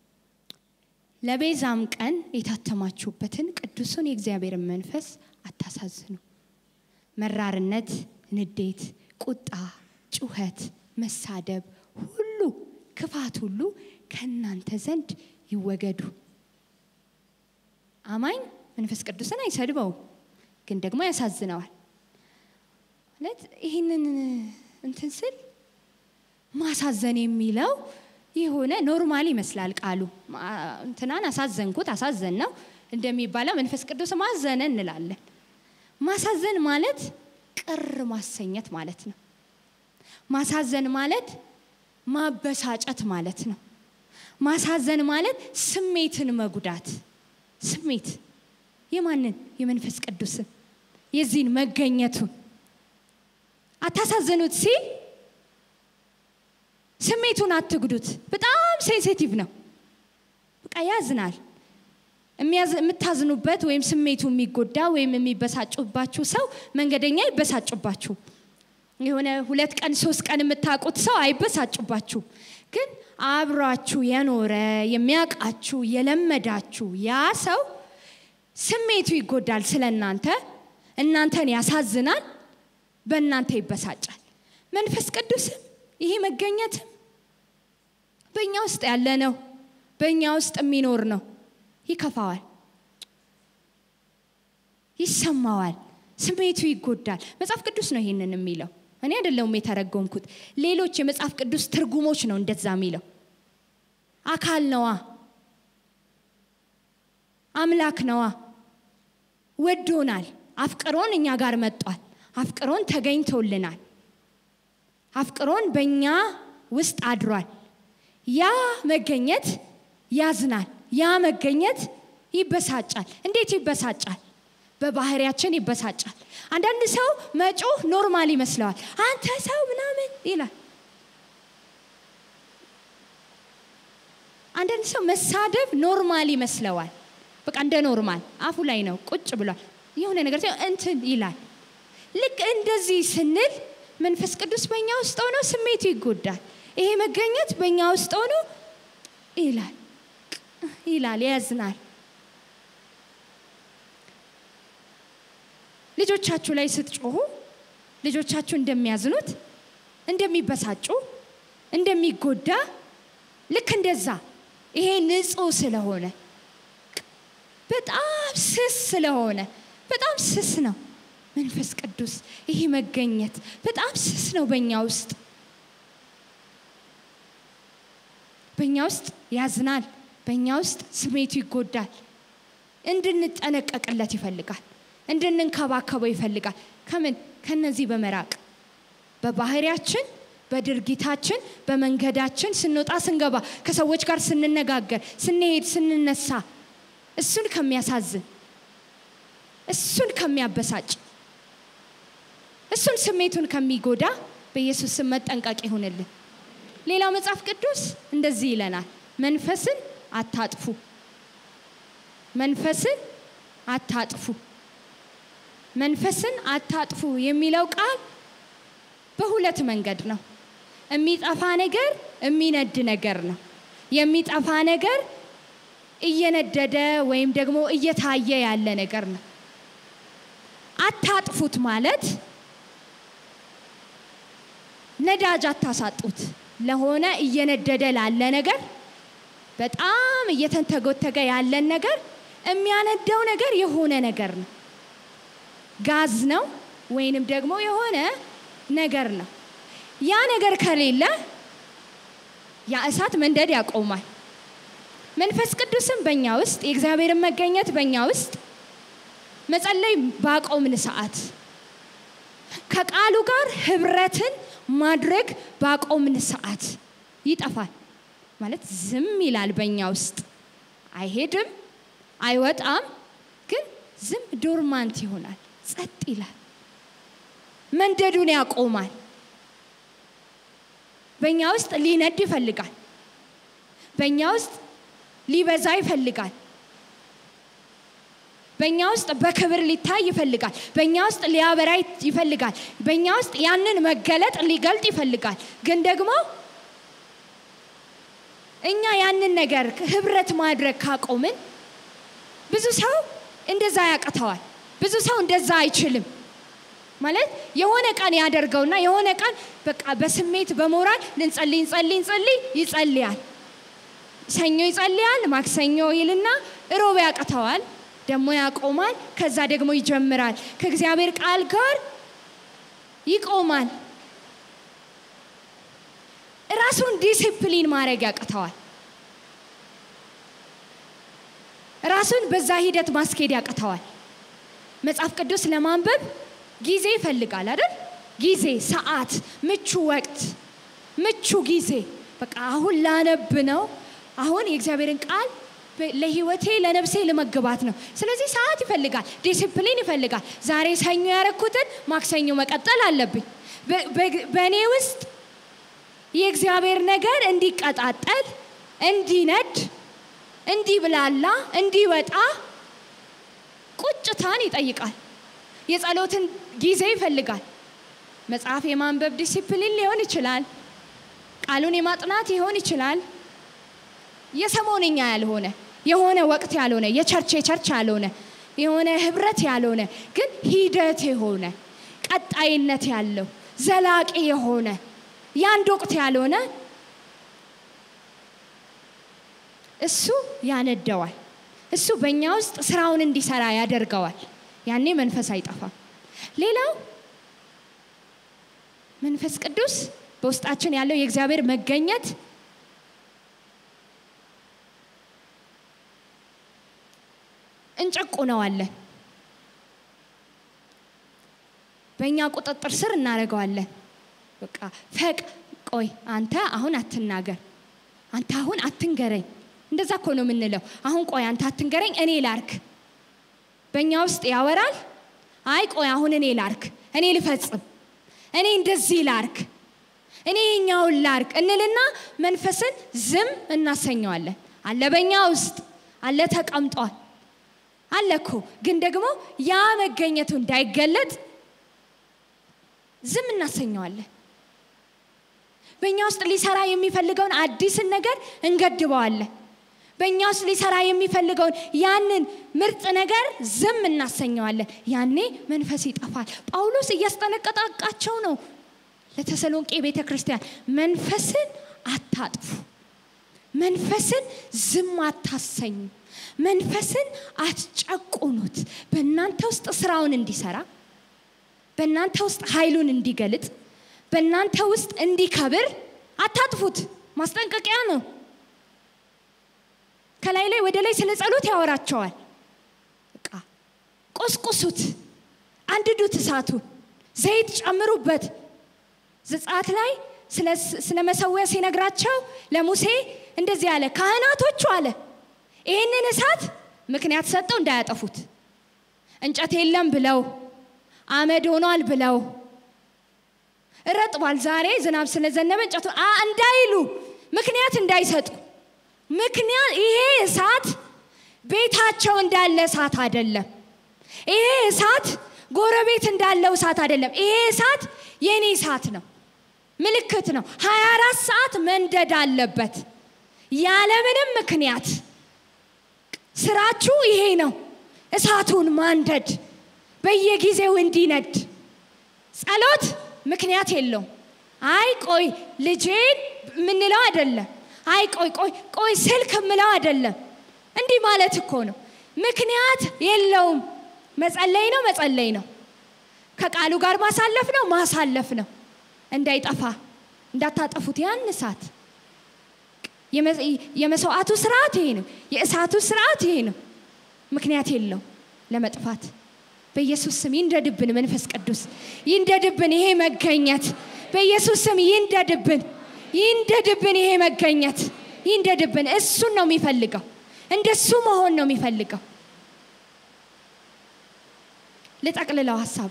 ለቤዛም ቀን የታተማችሁበትን ቅዱሱን የእግዚአብሔርን መንፈስ አታሳዝኑ። መራርነት፣ ንዴት፣ ቁጣ፣ ጩኸት፣ መሳደብ ሁሉ ክፋት ሁሉ ከእናንተ ዘንድ ይወገዱ። አማኝ መንፈስ ቅዱስን አይሰድበውም፣ ግን ደግሞ ያሳዝነዋል። ማለት ይህንን እንትን ስል ማሳዘን የሚለው የሆነ ኖርማል ይመስላል ቃሉ። እንትናን አሳዘንኩት አሳዘን ነው እንደሚባለው መንፈስ ቅዱስ ማዘነ እንላለን። ማሳዘን ማለት ቅር ማሰኘት ማለት ነው። ማሳዘን ማለት ማበሳጨት ማለት ነው። ማሳዘን ማለት ስሜትን መጉዳት። ስሜት የማንን? የመንፈስ ቅዱስን የዚህን መገኘቱን አታሳዘኑት ሲል ስሜቱን አትጉዱት። በጣም ሴንሲቲቭ ነው። በቃ ያዝናል። የምታዝኑበት ወይም ስሜቱ የሚጎዳ ወይም የሚበሳጩባችሁ ሰው መንገደኛ አይበሳጩባችሁ። የሆነ ሁለት ቀን ሶስት ቀን የምታውቁት ሰው አይበሳጩባችሁ። ግን አብሯችሁ የኖረ የሚያውቃችሁ የለመዳችሁ ያ ሰው ስሜቱ ይጎዳል ስለ እናንተ፣ እናንተን ያሳዝናል፣ በእናንተ ይበሳጫል። መንፈስ ቅዱስም ይሄ መገኘትም በእኛ ውስጥ ያለ ነው። በእኛ ውስጥ የሚኖር ነው። ይከፋዋል፣ ይሰማዋል፣ ስሜቱ ይጎዳል። መጽሐፍ ቅዱስ ነው ይሄንን የሚለው፣ እኔ አይደለሁም የተረጎምኩት። ሌሎች የመጽሐፍ ቅዱስ ትርጉሞች ነው እንደዛ የሚለው። አካል ነዋ፣ አምላክ ነዋ፣ ወዶናል፣ አፍቅሮን እኛ ጋር መጧል፣ አፍቅሮን ተገኝቶልናል። አፍቅሮን በእኛ ውስጥ አድሯል። ያ መገኘት ያዝናል። ያ መገኘት ይበሳጫል። እንዴት ይበሳጫል? በባህሪያችን ይበሳጫል። አንዳንድ ሰው መጮህ ኖርማል ይመስለዋል። አንተ ሰው ምናምን ይላል። አንዳንድ ሰው መሳደብ ኖርማል ይመስለዋል። በቃ እንደ ኖርማል አፉ ላይ ነው ቁጭ ብሏል። የሆነ ነገር እንትን ይላል። ልክ እንደዚህ ስንል መንፈስ ቅዱስ በእኛ ውስጥ ሆኖ ስሜቱ ይጎዳል። ይሄ መገኘት በእኛ ውስጥ ሆኖ ይላል ይላል፣ ያዝናል። ልጆቻችሁ ላይ ስትጮሁ ልጆቻችሁ እንደሚያዝኑት እንደሚበሳጩ እንደሚጎዳ ልክ እንደዛ ይሄ ንጹህ ስለሆነ በጣም ስስ ስለሆነ በጣም ስስ ነው መንፈስ ቅዱስ ይሄ መገኘት በጣም ስስ ነው በእኛ ውስጥ በእኛ ውስጥ ያዝናል በእኛ ውስጥ ስሜቱ ይጎዳል እንድንጠነቀቅለት ይፈልጋል እንድንንከባከበው ይፈልጋል ከምን ከነዚህ በመራቅ በባህሪያችን በድርጊታችን በመንገዳችን ስንወጣ ስንገባ ከሰዎች ጋር ስንነጋገር ስንሄድ ስንነሳ እሱን ከሚያሳዝን እሱን ከሚያበሳጭ እሱን ስሜቱን ከሚጎዳ በኢየሱስ ስም መጠንቀቅ ይሁንልን ሌላው መጽሐፍ ቅዱስ እንደዚህ ይለናል መንፈስን አታጥፉ መንፈስን አታጥፉ መንፈስን አታጥፉ የሚለው ቃል በሁለት መንገድ ነው የሚጠፋ ነገር የሚነድ ነገር ነው የሚጠፋ ነገር እየነደደ ወይም ደግሞ እየታየ ያለ ነገር ነው አታጥፉት ማለት ነዳጅ አታሳጡት ለሆነ እየነደደ ላለ ነገር በጣም እየተንተጎተገ ያለን ነገር የሚያነደው ነገር የሆነ ነገር ነው ጋዝ ነው ወይንም ደግሞ የሆነ ነገር ነው ያ ነገር ከሌለ ያ እሳት መንደድ ያቆማል መንፈስ ቅዱስም በእኛ ውስጥ የእግዚአብሔርን መገኘት በእኛ ውስጥ መጸለይ ባቆምን ሰዓት ከቃሉ ጋር ህብረትን ማድረግ ባቆምን ሰዓት ይጠፋል ማለት ዝም ይላል በእኛ ውስጥ አይሄድም አይወጣም ግን ዝም ዶርማንት ይሆናል ጸጥ ይላል መንደዱን ያቆማል በእኛ ውስጥ ሊነድ ይፈልጋል በእኛ ውስጥ ሊበዛ ይፈልጋል በእኛ ውስጥ በክብር ሊታይ ይፈልጋል በእኛ ውስጥ ሊያበራ ይፈልጋል በእኛ ውስጥ ያንን መገለጥ ሊገልጥ ይፈልጋል ግን ደግሞ እኛ ያንን ነገር ህብረት ማድረግ ካቆምን ብዙ ሰው እንደዛ ያቅተዋል ብዙ ሰው እንደዛ አይችልም ማለት የሆነ ቀን ያደርገውና የሆነ ቀን በቃ በስሜት በሞራል ልንጸልይ እንጸልይ እንጸልይ ይጸልያል ሰኞ ይጸልያል ማክሰኞ ይልና እሮብ ያቅተዋል ደግሞ ያቆማል ከዛ ደግሞ ይጀምራል ከእግዚአብሔር ቃል ጋር ይቆማል ራሱን ዲሲፕሊን ማድረግ ያቅተዋል ራሱን በዛ ሂደት ማስኬድ ያቅተዋል መጽሐፍ ቅዱስ ለማንበብ ጊዜ ይፈልጋል አይደል ጊዜ ሰዓት ምቹ ወቅት ምቹ ጊዜ በቃ አሁን ላነብ ነው አሁን የእግዚአብሔርን ቃል ለህይወቴ ለነፍሴ ልመግባት ነው ስለዚህ ሰዓት ይፈልጋል ዲሲፕሊን ይፈልጋል ዛሬ ሰኞ ያረኩትን ማክሰኞ መቀጠል አለብኝ በእኔ ውስጥ የእግዚአብሔር ነገር እንዲቀጣጠል እንዲነድ እንዲብላላ እንዲወጣ ቁጭታን ይጠይቃል የጸሎትን ጊዜ ይፈልጋል መጽሐፍ የማንበብ ዲሲፕሊን ሊሆን ይችላል ቃሉን የማጥናት ሊሆን ይችላል የሰሞንኛ ያልሆነ የሆነ ወቅት ያልሆነ የቸርች የቸርች ያልሆነ የሆነ ህብረት ያልሆነ ግን ሂደት የሆነ ቀጣይነት ያለው ዘላቂ የሆነ የአንድ ወቅት ያልሆነ እሱ ያነደዋል እሱ በእኛ ውስጥ ስራውን እንዲሰራ ያደርገዋል ያኔ መንፈስ አይጠፋም ሌላው መንፈስ ቅዱስ በውስጣችን ያለው የእግዚአብሔር መገኘት እንጨቁነዋለን በእኛ ቁጥጥር ስር እናደርገዋለን በቃ ፈቅ ቆይ አንተ አሁን አትናገር አንተ አሁን አትንገረኝ እንደዛ እኮ ነው የምንለው አሁን ቆይ አንተ አትንገረኝ እኔ ላርክ በእኛ ውስጥ ያወራል አይ ቆይ አሁን እኔ ላርክ እኔ ልፈጽም እኔ እንደዚህ ላርክ እኔ የኛውን ላርክ እንልና መንፈስን ዝም እናሰኘዋለን አለ በእኛ ውስጥ አለ ተቀምጧል አለ እኮ ግን ደግሞ ያ መገኘቱ እንዳይገለጥ ዝም እናሰኘዋለን በእኛ ውስጥ ሊሰራ የሚፈልገውን አዲስን ነገር እንገድበዋለን በእኛ ውስጥ ሊሰራ የሚፈልገውን ያንን ምርጥ ነገር ዝም እናሰኘዋለን። ያኔ መንፈስ ይጠፋል። ጳውሎስ እያስጠነቀቃቸው ነው ለተሰሎንቄ ቤተ ክርስቲያን መንፈስን አታጥፉ፣ መንፈስን ዝም አታሰኙ፣ መንፈስን አትጨቁኑት። በእናንተ ውስጥ ስራውን እንዲሰራ፣ በእናንተ ውስጥ ኃይሉን እንዲገልጥ፣ በእናንተ ውስጥ እንዲከብር አታጥፉት። ማስጠንቀቂያ ነው። ከላይ ላይ ወደ ላይ ስለ ጸሎት ያወራቸዋል። በቃ ቆስቁሱት፣ አንድዱት፣ እሳቱን ዘይት ጨምሩበት። ዘጸአት ላይ ስለ መሰዊያ ሲነግራቸው ለሙሴ እንደዚህ አለ፣ ካህናቶቹ አለ ይህንን እሳት ምክንያት ሰጠው እንዳያጠፉት እንጨት የለም ብለው አመድ ሆኗል ብለው ረጥቧል፣ ዛሬ ዝናብ ስለዘነበ እንጨቱ እንዳይሉ ምክንያት እንዳይሰጡ ምክንያት ይሄ እሳት ቤታቸው እንዳለ እሳት አይደለም። ይሄ እሳት ጎረቤት እንዳለው እሳት አይደለም። ይሄ እሳት የኔ እሳት ነው፣ ምልክት ነው። 24 ሰዓት መንደድ አለበት ያለምንም ምክንያት። ስራችሁ ይሄ ነው፣ እሳቱን ማንደድ፣ በየጊዜው እንዲነድ። ጸሎት ምክንያት የለውም። አይ ቆይ ልጄን የምንለው አይደለም። አይ ቆይ ቆይ ቆይ ስልክ የምለው አይደለም። እንዲህ ማለት እኮ ነው። ምክንያት የለውም። መጸለይ ነው መጸለይ ነው። ከቃሉ ጋር ማሳለፍ ነው ማሳለፍ ነው። እንዳይጠፋ እንዳታጠፉት ያን እሳት። የመስዋዕቱ ስርዓት ይሄ ነው። የእሳቱ ስርዓት ይሄ ነው። ምክንያት የለው ለመጥፋት። በኢየሱስ ስም ይንደድብን፣ መንፈስ ቅዱስ ይንደድብን፣ ይሄ መገኘት በኢየሱስ ስም ይንደድብን፣ ይንደድብን፣ ይሄ መገኘት ይንደድብን። እሱን ነው የሚፈልገው፣ እንደሱ መሆን ነው የሚፈልገው። ልጠቅልለው ሀሳቤ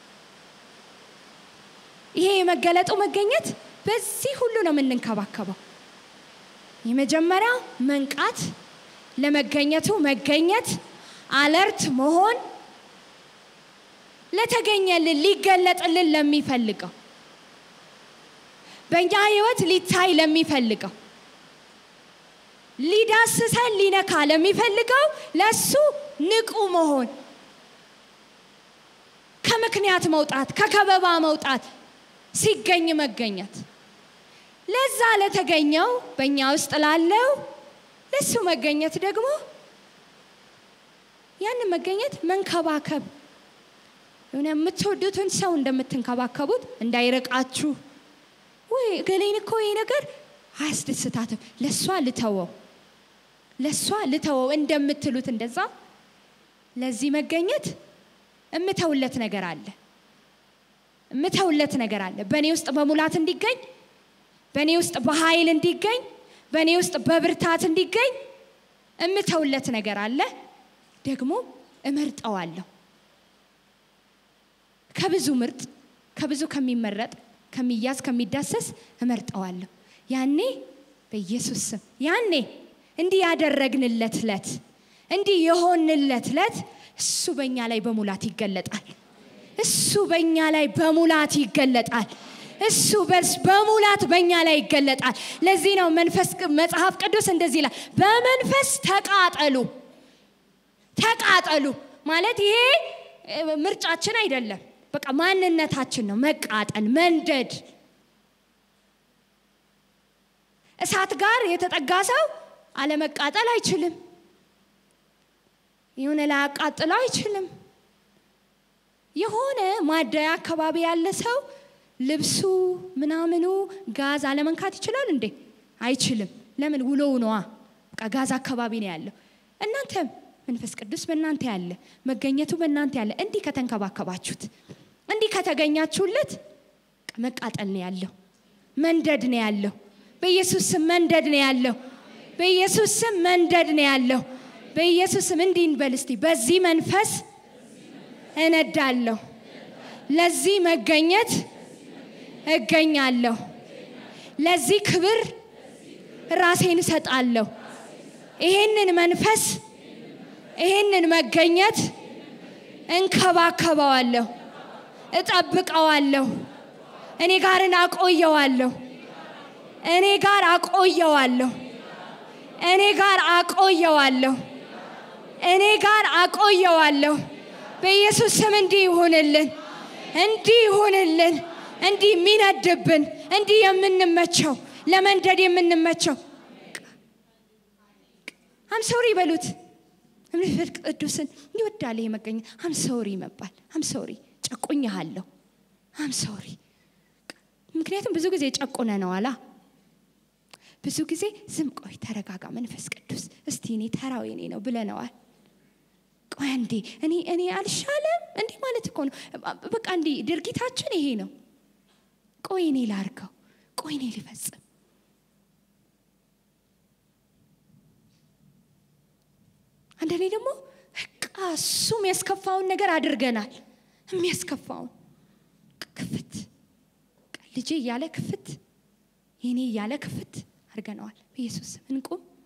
ይሄ የመገለጡ መገኘት በዚህ ሁሉ ነው የምንንከባከበው። የመጀመሪያው መንቃት፣ ለመገኘቱ መገኘት፣ አለርት መሆን፣ ለተገኘልን ሊገለጥልን ለሚፈልገው በእኛ ህይወት ሊታይ ለሚፈልገው ሊዳስሰን ሊነካ ለሚፈልገው ለሱ ንቁ መሆን፣ ከምክንያት መውጣት፣ ከከበባ መውጣት፣ ሲገኝ መገኘት ለዛ ለተገኘው በእኛ ውስጥ ላለው ለሱ መገኘት ደግሞ ያንን መገኘት መንከባከብ የሆነ የምትወዱትን ሰው እንደምትንከባከቡት እንዳይርቃችሁ። ወይ ገሌን እኮ ይሄ ነገር አያስደስታትም፣ ለእሷ ልተወው፣ ለእሷ ልተወው እንደምትሉት እንደዛ ለዚህ መገኘት እምተውለት ነገር አለ፣ እምተውለት ነገር አለ በእኔ ውስጥ በሙላት እንዲገኝ በእኔ ውስጥ በኃይል እንዲገኝ በእኔ ውስጥ በብርታት እንዲገኝ እምተውለት ነገር አለ። ደግሞ እመርጠዋለሁ። ከብዙ ምርጥ ከብዙ ከሚመረጥ ከሚያዝ ከሚዳሰስ እመርጠዋለሁ። ያኔ በኢየሱስ ስም ያኔ እንዲህ ያደረግንለት ለት እንዲህ የሆንለት ለት እሱ በእኛ ላይ በሙላት ይገለጣል። እሱ በእኛ ላይ በሙላት ይገለጣል። እሱ በርስ በሙላት በእኛ ላይ ይገለጣል። ለዚህ ነው መንፈስ መጽሐፍ ቅዱስ እንደዚህ ይላል፣ በመንፈስ ተቃጠሉ። ተቃጠሉ ማለት ይሄ ምርጫችን አይደለም፣ በቃ ማንነታችን ነው። መቃጠል፣ መንደድ። እሳት ጋር የተጠጋ ሰው አለመቃጠል አይችልም። የሆነ ላያቃጥለው አይችልም። የሆነ ማደያ አካባቢ ያለ ሰው ልብሱ ምናምኑ ጋዝ አለመንካት ይችላል እንዴ? አይችልም። ለምን? ውሎው ነዋ። በቃ ጋዝ አካባቢ ነው ያለው። እናንተም መንፈስ ቅዱስ በእናንተ ያለ መገኘቱ በእናንተ ያለ እንዲህ ከተንከባከባችሁት፣ እንዲህ ከተገኛችሁለት መቃጠል ነው ያለው፣ መንደድ ነው ያለው። በኢየሱስ ስም መንደድ ነው ያለው። በኢየሱስ ስም መንደድ ነው ያለው። በኢየሱስ ስም እንዲህ እንበል እስቲ፣ በዚህ መንፈስ እነዳለሁ፣ ለዚህ መገኘት እገኛለሁ፣ ለዚህ ክብር ራሴን እሰጣለሁ። ይሄንን መንፈስ ይሄንን መገኘት እንከባከበዋለሁ፣ እጠብቀዋለሁ፣ እኔ ጋርን አቆየዋለሁ፣ እኔ ጋር አቆየዋለሁ። እኔ ጋር አቆየዋለሁ እኔ ጋር አቆየዋለሁ። በኢየሱስ ስም እንዲህ ይሁንልን፣ እንዲህ ይሁንልን፣ እንዲህ የሚነድብን፣ እንዲህ የምንመቸው፣ ለመንደድ የምንመቸው አምሰውሪ በሉት። መንፈስ ቅዱስን ይወዳል ይሄ መገኘት። አምሰውሪ መባል አምሰውሪ ጨቁኛሃለሁ፣ አምሰውሪ ምክንያቱም ብዙ ጊዜ ጨቁነ ነው አላ ብዙ ጊዜ ዝም ቆይ ተረጋጋ መንፈስ ቅዱስ እስቲ እኔ ተራው የኔ ነው ብለነዋል ቆይ እንዴ እኔ እኔ አልሻለም እንዲህ ማለት እኮ ነው በቃ እንዲህ ድርጊታችን ይሄ ነው ቆይ እኔ ላርገው ቆይ እኔ ሊፈጽም አንዳንዴ ደግሞ በቃ እሱ የሚያስከፋውን ነገር አድርገናል የሚያስከፋውን ክፍት ልጄ እያለ ክፍት የኔ እያለ ክፍት አድርገነዋል በኢየሱስ ስም እንቁም